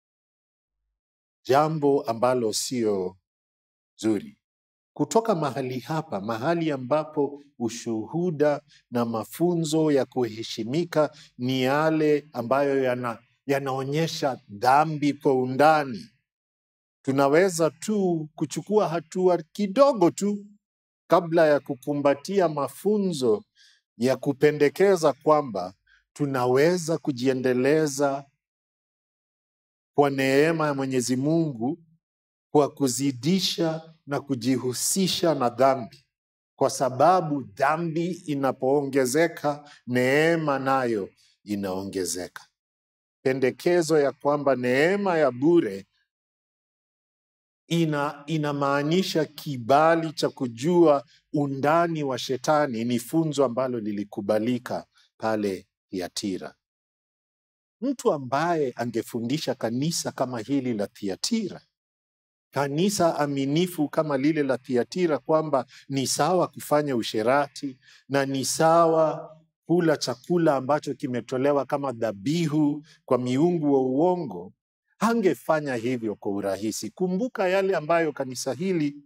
jambo ambalo sio zuri. Kutoka mahali hapa, mahali ambapo ushuhuda na mafunzo ya kuheshimika ni yale ambayo yana, yanaonyesha dhambi kwa undani, tunaweza tu kuchukua hatua kidogo tu kabla ya kukumbatia mafunzo ya kupendekeza kwamba tunaweza kujiendeleza kwa neema ya Mwenyezi Mungu kwa kuzidisha na kujihusisha na dhambi, kwa sababu dhambi inapoongezeka, neema nayo inaongezeka. Pendekezo ya kwamba neema ya bure ina inamaanisha kibali cha kujua undani wa shetani ni funzo ambalo lilikubalika pale Thiatira. Mtu ambaye angefundisha kanisa kama hili la Thiatira, kanisa aminifu kama lile la Thiatira, kwamba ni sawa kufanya usherati na ni sawa kula chakula ambacho kimetolewa kama dhabihu kwa miungu wa uongo, hangefanya hivyo kwa urahisi. Kumbuka yale ambayo kanisa hili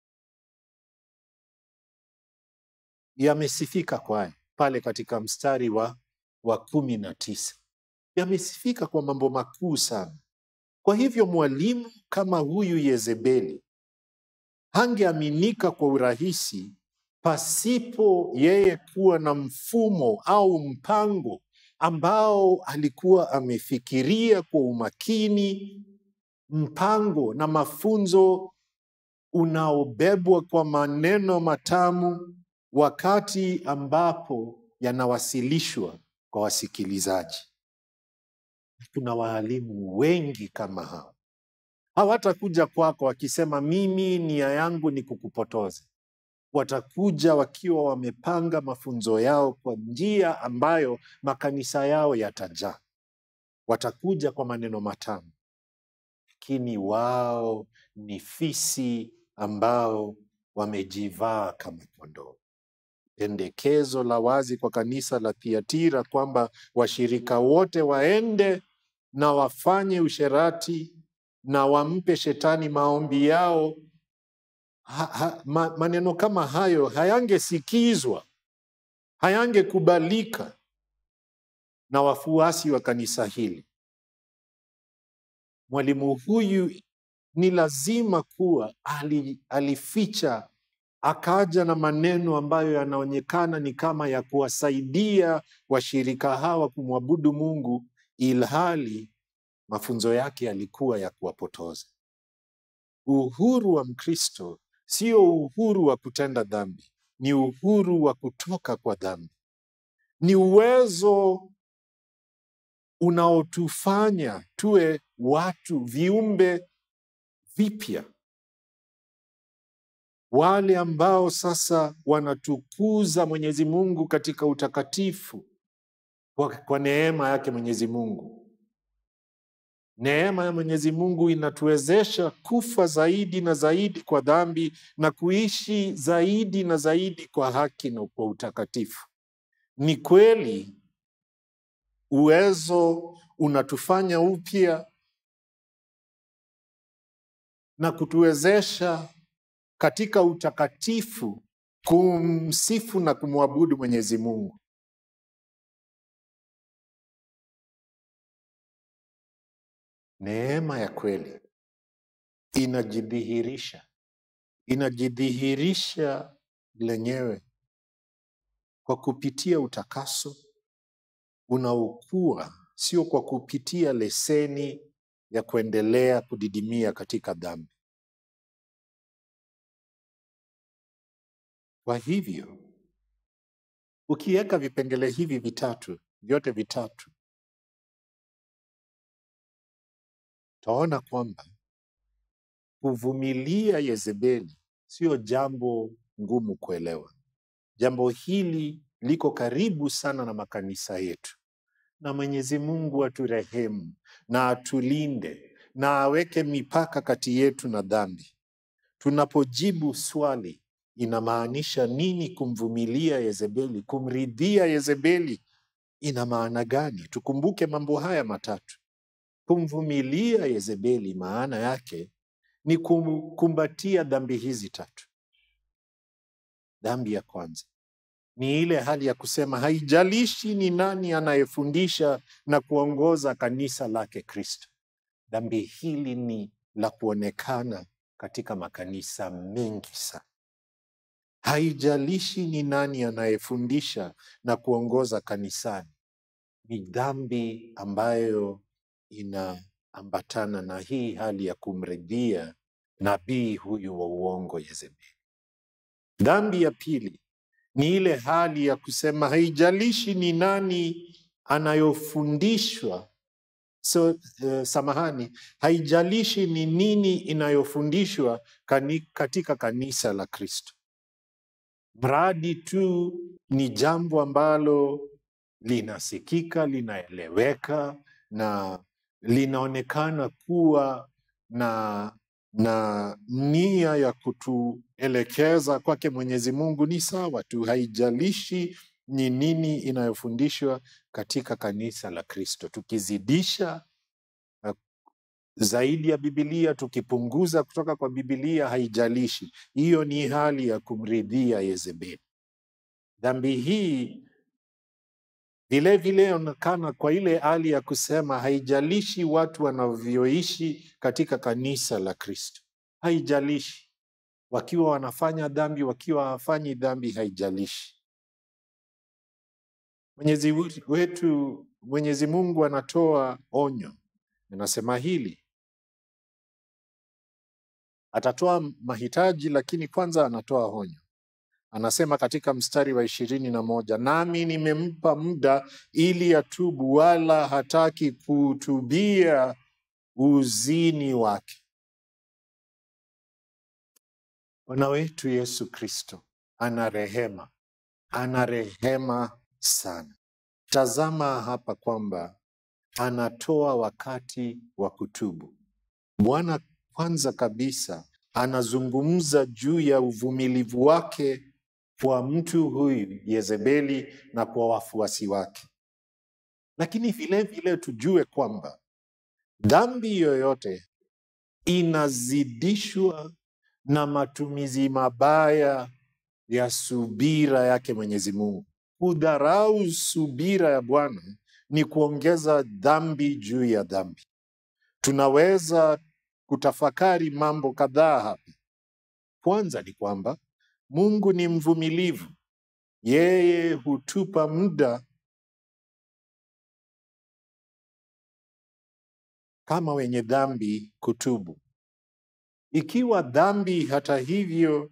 yamesifika kwayo pale katika mstari wa, wa kumi na tisa yamesifika kwa mambo makuu sana. Kwa hivyo mwalimu kama huyu Yezebeli hangeaminika kwa urahisi pasipo yeye kuwa na mfumo au mpango ambao alikuwa amefikiria kwa umakini, mpango na mafunzo unaobebwa kwa maneno matamu wakati ambapo yanawasilishwa kwa wasikilizaji. Tuna waalimu wengi kama hao, hawatakuja kwako wakisema mimi nia yangu ni kukupotoza. Watakuja wakiwa wamepanga mafunzo yao kwa njia ambayo makanisa yao yatajaa. Watakuja kwa maneno matamu, lakini wao ni fisi ambao wamejivaa kama kondoo. Pendekezo la wazi kwa kanisa la Thiatira kwamba washirika wote waende na wafanye usherati na wampe shetani maombi yao ha, ha, ma, maneno kama hayo hayangesikizwa, hayangekubalika na wafuasi wa kanisa hili. Mwalimu huyu ni lazima kuwa ali, alificha akaja na maneno ambayo yanaonekana ni kama ya kuwasaidia washirika hawa kumwabudu Mungu, ilhali mafunzo yake yalikuwa ya kuwapotoza. Uhuru wa Mkristo sio uhuru wa kutenda dhambi, ni uhuru wa kutoka kwa dhambi, ni uwezo unaotufanya tuwe watu viumbe vipya, wale ambao sasa wanatukuza Mwenyezi Mungu katika utakatifu kwa, kwa neema yake Mwenyezi Mungu. Neema ya Mwenyezi Mungu inatuwezesha kufa zaidi na zaidi kwa dhambi na kuishi zaidi na zaidi kwa haki na kwa utakatifu. Ni kweli uwezo unatufanya upya na kutuwezesha katika utakatifu kumsifu na kumwabudu Mwenyezi Mungu. Neema ya kweli inajidhihirisha, inajidhihirisha lenyewe kwa kupitia utakaso unaokua, sio kwa kupitia leseni ya kuendelea kudidimia katika dhambi. Kwa hivyo ukiweka vipengele hivi vitatu vyote vitatu, utaona kwamba kuvumilia Yezebeli sio jambo ngumu kuelewa. Jambo hili liko karibu sana na makanisa yetu, na Mwenyezi Mungu aturehemu na atulinde na aweke mipaka kati yetu na dhambi. Tunapojibu swali inamaanisha nini kumvumilia Yezebeli, kumridhia Yezebeli ina maana gani? Tukumbuke mambo haya matatu. Kumvumilia Yezebeli maana yake ni kumkumbatia dhambi hizi tatu. Dhambi ya kwanza ni ile hali ya kusema haijalishi ni nani anayefundisha na kuongoza kanisa lake Kristo. Dhambi hili ni la kuonekana katika makanisa mengi sana. Haijalishi ni nani anayefundisha na kuongoza kanisani, ni dhambi ambayo inaambatana na hii hali ya kumridhia nabii huyu wa uongo Yezebeli. Dhambi ya pili ni ile hali ya kusema haijalishi ni nani anayofundishwa so, uh, samahani, haijalishi ni nini inayofundishwa kani, katika kanisa la Kristo, mradi tu ni jambo ambalo linasikika, linaeleweka na linaonekana kuwa na na nia ya kutuelekeza kwake Mwenyezi Mungu ni sawa tu, haijalishi ni nini inayofundishwa katika kanisa la Kristo. Tukizidisha uh, zaidi ya Bibilia, tukipunguza kutoka kwa Bibilia, haijalishi. Hiyo ni hali ya kumridhia Yezebeli. Dhambi hii vilevile onekana kwa ile hali ya kusema haijalishi watu wanavyoishi katika kanisa la Kristo, haijalishi wakiwa wanafanya dhambi, wakiwa hawafanyi dhambi, haijalishi. Mwenyezi wetu, Mwenyezi Mungu anatoa onyo, anasema hili atatoa mahitaji, lakini kwanza anatoa onyo. Anasema katika mstari wa ishirini na moja nami nimempa muda ili atubu, wala hataki kutubia uzini wake. Bwana wetu Yesu Kristo ana rehema, ana rehema sana. Tazama hapa kwamba anatoa wakati wa kutubu. Bwana kwanza kabisa anazungumza juu ya uvumilivu wake kwa mtu huyu Yezebeli na kwa wafuasi wake, lakini vile vile tujue kwamba dhambi yoyote inazidishwa na matumizi mabaya ya subira yake Mwenyezi Mungu. Kudharau subira ya Bwana ni kuongeza dhambi juu ya dhambi. Tunaweza kutafakari mambo kadhaa hapa. Kwanza ni kwamba Mungu ni mvumilivu. Yeye hutupa muda kama wenye dhambi kutubu. Ikiwa dhambi hata hivyo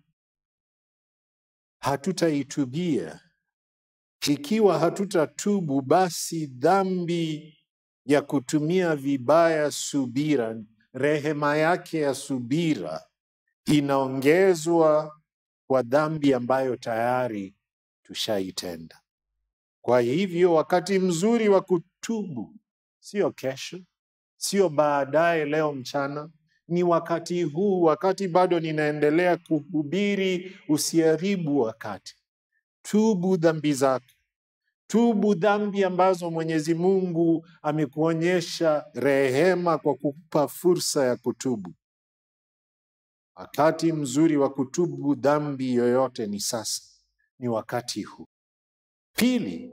hatutaitubia, ikiwa hatutatubu, basi dhambi ya kutumia vibaya subira, rehema yake ya subira inaongezwa kwa dhambi ambayo tayari tushaitenda. Kwa hivyo wakati mzuri wa kutubu sio kesho, sio baadaye leo mchana, ni wakati huu, wakati bado ninaendelea kuhubiri. Usiharibu wakati, tubu dhambi zako, tubu dhambi ambazo Mwenyezi Mungu amekuonyesha rehema kwa kukupa fursa ya kutubu. Wakati mzuri wa kutubu dhambi yoyote ni sasa, ni wakati huu. Pili,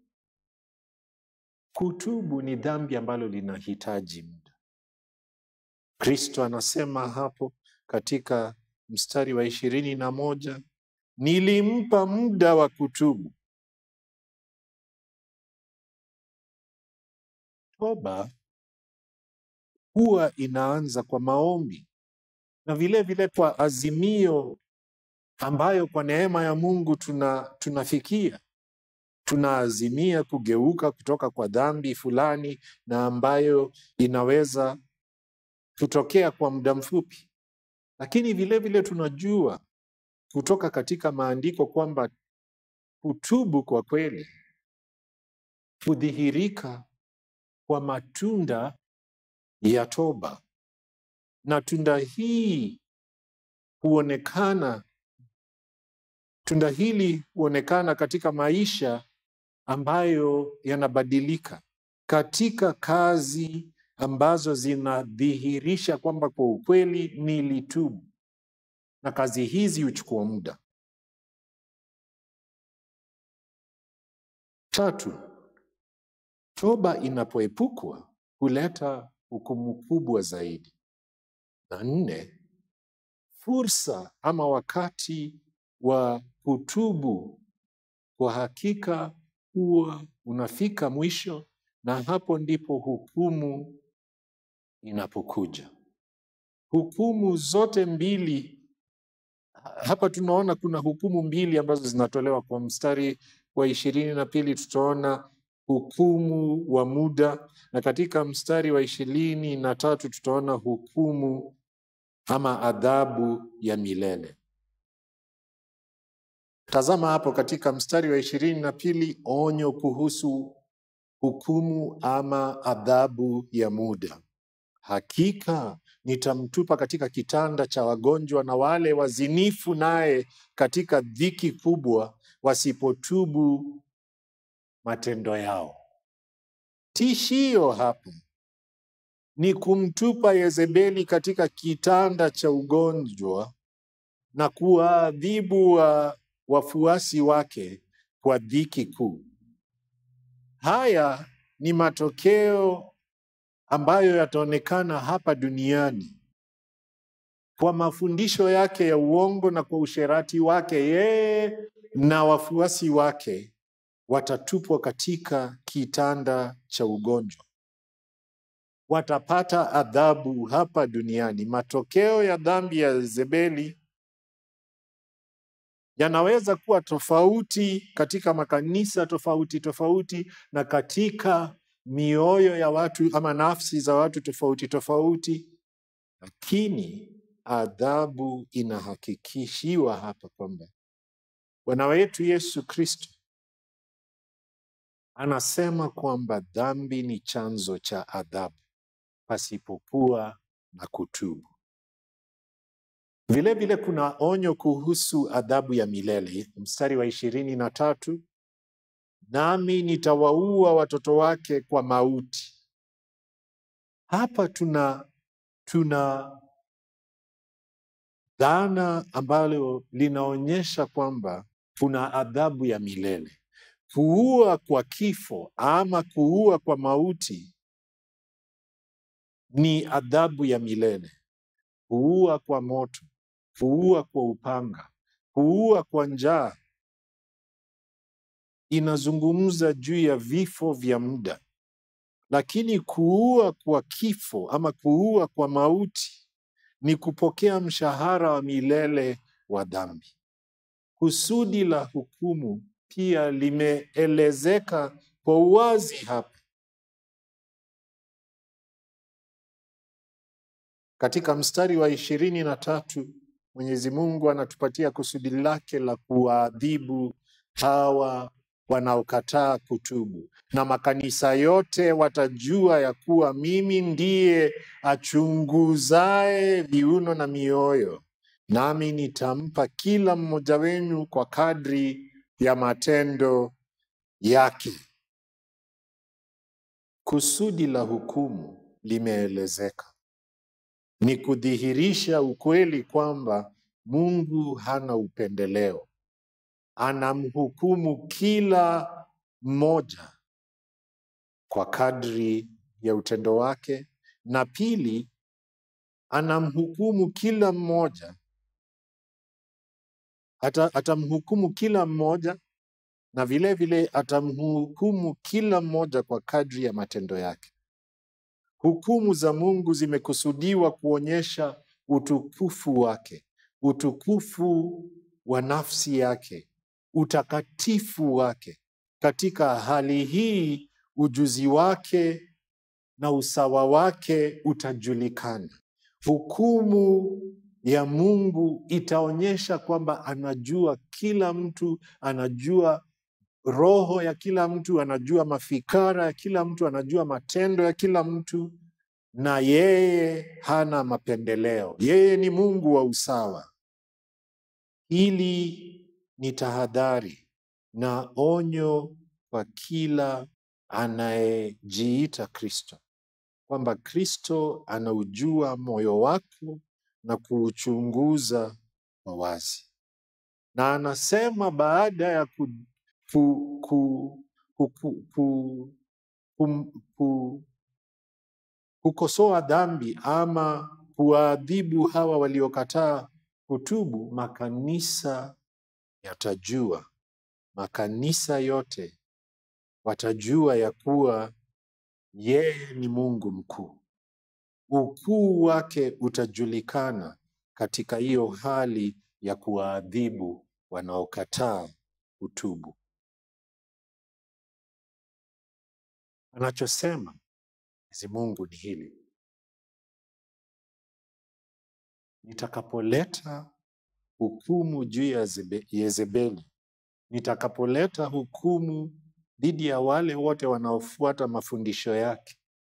kutubu ni dhambi ambalo linahitaji muda. Kristo anasema hapo katika mstari wa ishirini na moja nilimpa muda wa kutubu. Toba huwa inaanza kwa maombi na vile vile kwa azimio ambayo kwa neema ya Mungu tuna tunafikia. Tunaazimia kugeuka kutoka kwa dhambi fulani na ambayo inaweza kutokea kwa muda mfupi, lakini vile vile tunajua kutoka katika maandiko kwamba kutubu kwa kweli hudhihirika kwa matunda ya toba, na tunda hii huonekana, tunda hili huonekana katika maisha ambayo yanabadilika, katika kazi ambazo zinadhihirisha kwamba kwa ukweli nilitubu, na kazi hizi huchukua muda. Tatu, toba inapoepukwa huleta hukumu kubwa zaidi. Na nne, fursa ama wakati wa kutubu kwa hakika huwa unafika mwisho, na hapo ndipo hukumu inapokuja. Hukumu zote mbili hapa tunaona kuna hukumu mbili ambazo zinatolewa kwa mstari wa ishirini na pili tutaona hukumu wa muda na katika mstari wa ishirini na tatu tutaona hukumu ama adhabu ya milele. Tazama hapo katika mstari wa ishirini na pili onyo kuhusu hukumu ama adhabu ya muda. Hakika nitamtupa katika kitanda cha wagonjwa na wale wazinifu naye katika dhiki kubwa, wasipotubu matendo yao. Tishio hapa ni kumtupa Yezebeli katika kitanda cha ugonjwa na kuwaadhibu wa wafuasi wake kwa dhiki kuu. Haya ni matokeo ambayo yataonekana hapa duniani kwa mafundisho yake ya uongo na kwa usherati wake, yeye na wafuasi wake watatupwa katika kitanda cha ugonjwa, watapata adhabu hapa duniani. Matokeo ya dhambi ya Yezebeli yanaweza kuwa tofauti katika makanisa tofauti tofauti na katika mioyo ya watu ama nafsi za watu tofauti tofauti, lakini adhabu inahakikishiwa hapa kwamba Bwana wetu Yesu Kristo anasema kwamba dhambi ni chanzo cha adhabu pasipokuwa na kutubu. Vile vile kuna onyo kuhusu adhabu ya milele, mstari wa ishirini na tatu nami nitawaua watoto wake kwa mauti. Hapa tuna tuna dhana ambalo linaonyesha kwamba kuna adhabu ya milele. Kuua kwa kifo ama kuua kwa mauti ni adhabu ya milele. Kuua kwa moto, kuua kwa upanga, kuua kwa njaa inazungumza juu ya vifo vya muda, lakini kuua kwa kifo ama kuua kwa mauti ni kupokea mshahara wa milele wa dhambi. Kusudi la hukumu pia limeelezeka kwa uwazi hapa katika mstari wa ishirini na tatu. Mwenyezi Mungu anatupatia kusudi lake la kuwaadhibu hawa wanaokataa kutubu, na makanisa yote watajua ya kuwa mimi ndiye achunguzaye viuno na mioyo, nami nitampa kila mmoja wenu kwa kadri ya matendo yake. Kusudi la hukumu limeelezeka, ni kudhihirisha ukweli kwamba Mungu hana upendeleo anamhukumu kila mmoja kwa kadri ya utendo wake, na pili, anamhukumu kila mmoja ata, atamhukumu kila mmoja na vile vile atamhukumu kila mmoja kwa kadri ya matendo yake. Hukumu za Mungu zimekusudiwa kuonyesha utukufu wake, utukufu wa nafsi yake, utakatifu wake. Katika hali hii, ujuzi wake na usawa wake utajulikana. Hukumu ya Mungu itaonyesha kwamba anajua kila mtu, anajua roho ya kila mtu, anajua mafikara ya kila mtu, anajua matendo ya kila mtu, na yeye hana mapendeleo. Yeye ni Mungu wa usawa. Hili ni tahadhari na onyo kwa kila anayejiita Kristo, kwamba Kristo anaujua moyo wako na kuuchunguza kwa wazi, na anasema baada ya ku, ku, ku, ku, ku, ku, kum- ku, kukosoa dhambi ama kuwaadhibu hawa waliokataa kutubu, makanisa yatajua, makanisa yote watajua ya kuwa yeye ni Mungu mkuu. Ukuu wake utajulikana katika hiyo hali ya kuwaadhibu wanaokataa kutubu. Anachosema Mwenyezi Mungu ni hili: nitakapoleta hukumu juu ya Zebe- Yezebeli, nitakapoleta hukumu dhidi ya wale wote wanaofuata mafundisho yake,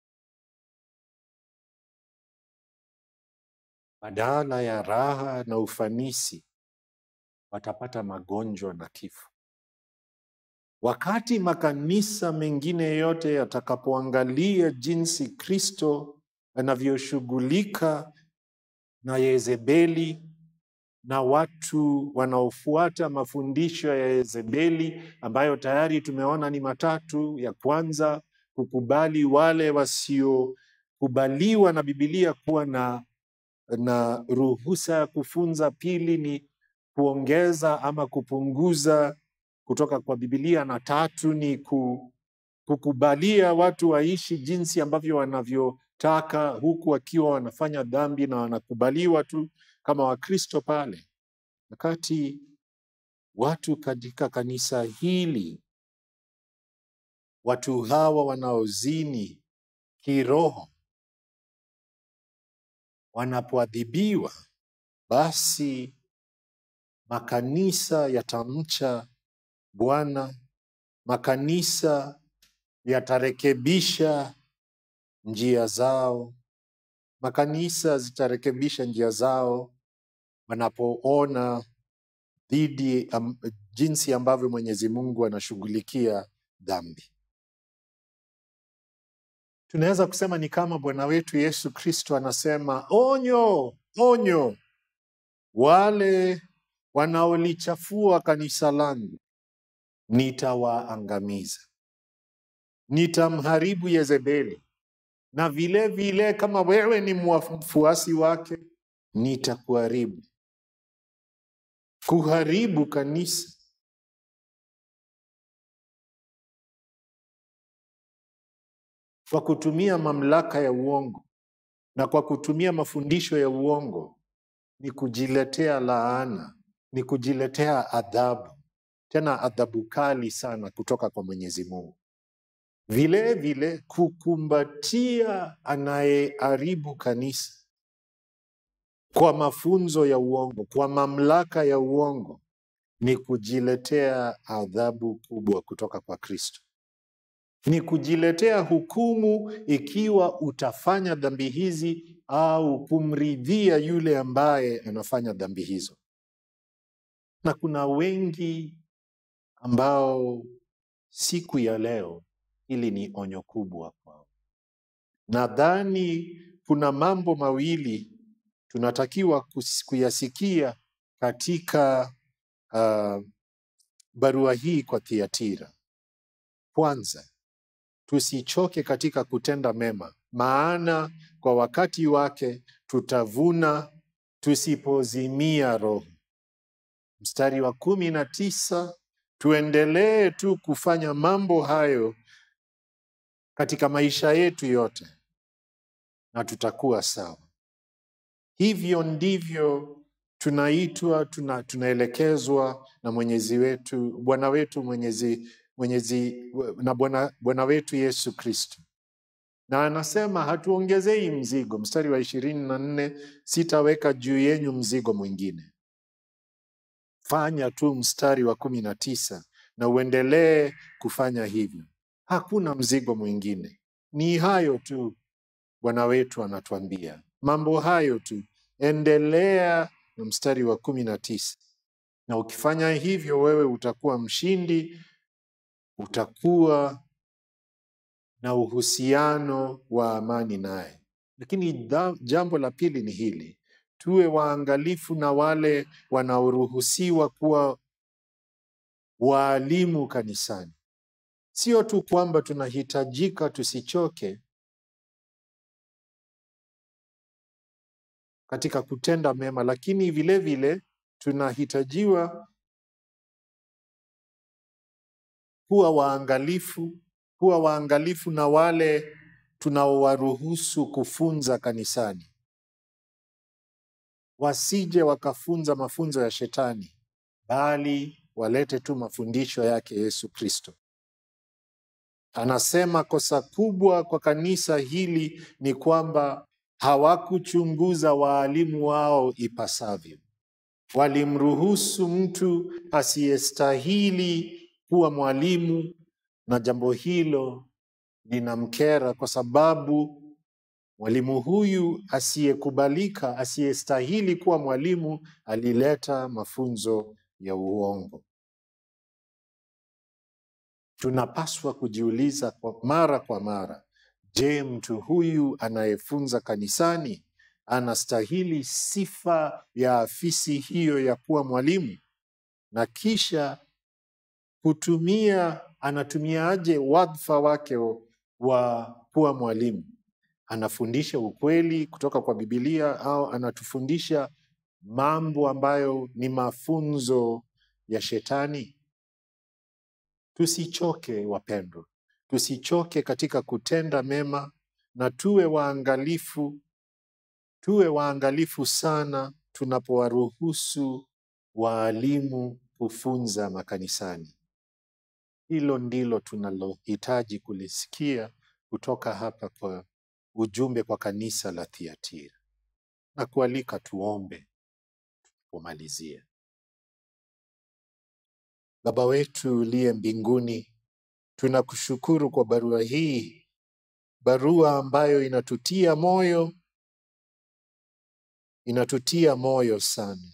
badala ya raha na ufanisi, watapata magonjwa na kifo. Wakati makanisa mengine yote yatakapoangalia jinsi Kristo anavyoshughulika na Yezebeli na watu wanaofuata mafundisho ya Yezebeli ambayo tayari tumeona ni matatu. Ya kwanza, kukubali wale wasiokubaliwa na Bibilia kuwa na, na ruhusa ya kufunza. Pili ni kuongeza ama kupunguza kutoka kwa Bibilia, na tatu ni ku, kukubalia watu waishi jinsi ambavyo wanavyotaka huku wakiwa wanafanya dhambi na wanakubaliwa tu kama Wakristo pale, wakati watu katika kanisa hili, watu hawa wanaozini kiroho wanapoadhibiwa, basi makanisa yatamcha Bwana, makanisa yatarekebisha njia zao, makanisa zitarekebisha njia zao wanapoona dhidi am, jinsi ambavyo Mwenyezi Mungu anashughulikia dhambi. Tunaweza kusema ni kama Bwana wetu Yesu Kristo anasema, onyo, onyo, wale wanaolichafua kanisa langu nitawaangamiza, nitamharibu Yezebeli, na vile vile kama wewe ni mfuasi wake nitakuharibu. Kuharibu kanisa kwa kutumia mamlaka ya uongo na kwa kutumia mafundisho ya uongo ni kujiletea laana, ni kujiletea adhabu, tena adhabu kali sana kutoka kwa Mwenyezi Mungu. Vile vile kukumbatia anayeharibu kanisa kwa mafunzo ya uongo, kwa mamlaka ya uongo, ni kujiletea adhabu kubwa kutoka kwa Kristo. Ni kujiletea hukumu ikiwa utafanya dhambi hizi au kumridhia yule ambaye anafanya dhambi hizo. Na kuna wengi ambao siku ya leo hili ni onyo kubwa kwao. Nadhani kuna mambo mawili tunatakiwa kus- kuyasikia katika uh, barua hii kwa Thiatira. Kwanza, tusichoke katika kutenda mema, maana kwa wakati wake tutavuna tusipozimia roho. Mstari wa kumi na tisa, tuendelee tu kufanya mambo hayo katika maisha yetu yote na tutakuwa sawa. Hivyo ndivyo tunaitwa, tuna, tunaelekezwa na Mwenyezi wetu, Bwana wetu Mwenyezi, Mwenyezi na Bwana Bwana wetu Yesu Kristo, na anasema hatuongezei mzigo. Mstari wa ishirini na nne, sitaweka juu yenyu mzigo mwingine. Fanya tu mstari wa kumi na tisa na uendelee kufanya hivyo. Hakuna mzigo mwingine, ni hayo tu. Bwana wetu anatuambia mambo hayo tu, endelea na mstari wa kumi na tisa na ukifanya hivyo, wewe utakuwa mshindi, utakuwa na uhusiano wa amani naye. Lakini dha- jambo la pili ni hili, tuwe waangalifu na wale wanaoruhusiwa kuwa waalimu kanisani. Sio tu kwamba tunahitajika tusichoke katika kutenda mema, lakini vile vile tunahitajiwa kuwa waangalifu, kuwa waangalifu na wale tunaowaruhusu kufunza kanisani, wasije wakafunza mafunzo ya shetani, bali walete tu mafundisho yake Yesu Kristo. Anasema kosa kubwa kwa kanisa hili ni kwamba hawakuchunguza waalimu wao ipasavyo. Walimruhusu mtu asiyestahili kuwa mwalimu, na jambo hilo linamkera kwa sababu mwalimu huyu asiyekubalika, asiyestahili kuwa mwalimu, alileta mafunzo ya uongo. Tunapaswa kujiuliza kwa mara kwa mara, je, mtu huyu anayefunza kanisani anastahili sifa ya afisi hiyo ya kuwa mwalimu? Na kisha kutumia, anatumiaje wadhifa wake wa kuwa mwalimu? Anafundisha ukweli kutoka kwa Bibilia au anatufundisha mambo ambayo ni mafunzo ya shetani? Tusichoke wapendwa, tusichoke katika kutenda mema na tuwe waangalifu, tuwe waangalifu sana tunapowaruhusu waalimu kufunza makanisani. Hilo ndilo tunalohitaji kulisikia kutoka hapa kwa ujumbe kwa kanisa la Thiatira, na kualika tuombe kumalizia. Baba wetu uliye mbinguni, tunakushukuru kwa barua hii, barua ambayo inatutia moyo, inatutia moyo sana.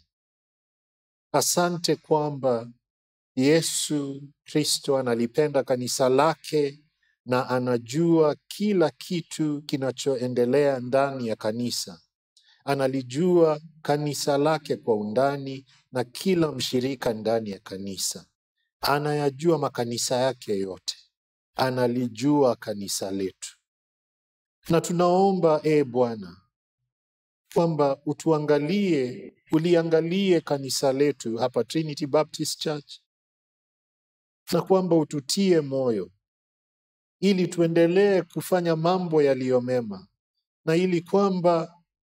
Asante kwamba Yesu Kristo analipenda kanisa lake na anajua kila kitu kinachoendelea ndani ya kanisa. Analijua kanisa lake kwa undani na kila mshirika ndani ya kanisa. Anayajua makanisa yake yote, analijua kanisa letu, na tunaomba e Bwana kwamba utuangalie, uliangalie kanisa letu hapa Trinity Baptist Church, na kwamba ututie moyo ili tuendelee kufanya mambo yaliyo mema, na ili kwamba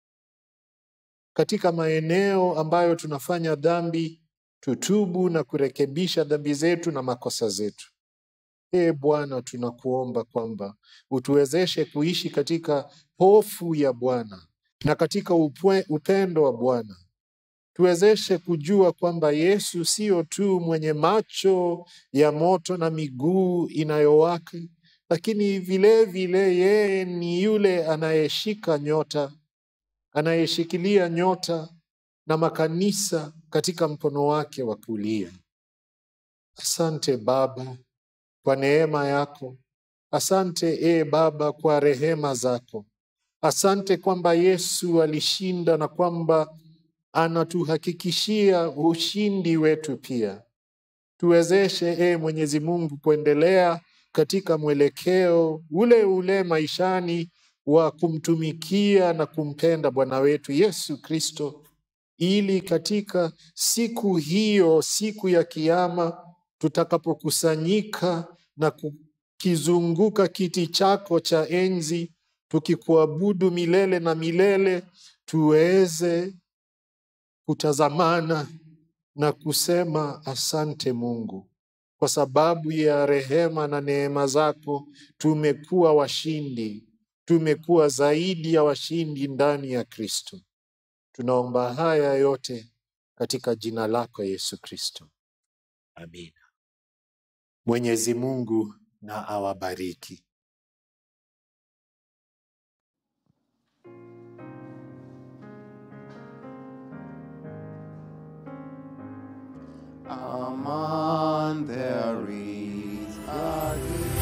katika maeneo ambayo tunafanya dhambi tutubu na kurekebisha dhambi zetu na makosa zetu. Ee Bwana, tunakuomba kwamba utuwezeshe kuishi katika hofu ya Bwana na katika upwe, upendo wa Bwana. Tuwezeshe kujua kwamba Yesu sio tu mwenye macho ya moto na miguu inayowaka, lakini vile vile yeye ni yule anayeshika nyota, anayeshikilia nyota na makanisa katika mkono wake wa kulia. Asante Baba kwa neema yako. Asante e Baba kwa rehema zako. Asante kwamba Yesu alishinda na kwamba anatuhakikishia ushindi wetu pia. Tuwezeshe e Mwenyezi Mungu kuendelea katika mwelekeo ule ule maishani wa kumtumikia na kumpenda Bwana wetu Yesu Kristo, ili katika siku hiyo, siku ya Kiama, tutakapokusanyika na kukizunguka kiti chako cha enzi, tukikuabudu milele na milele, tuweze kutazamana na kusema asante Mungu, kwa sababu ya rehema na neema zako tumekuwa washindi. tumekuwa zaidi ya washindi ndani ya Kristo. Tunaomba haya yote katika jina lako Yesu Kristo, amina. Mwenyezi Mungu na awabariki. Aman, there is a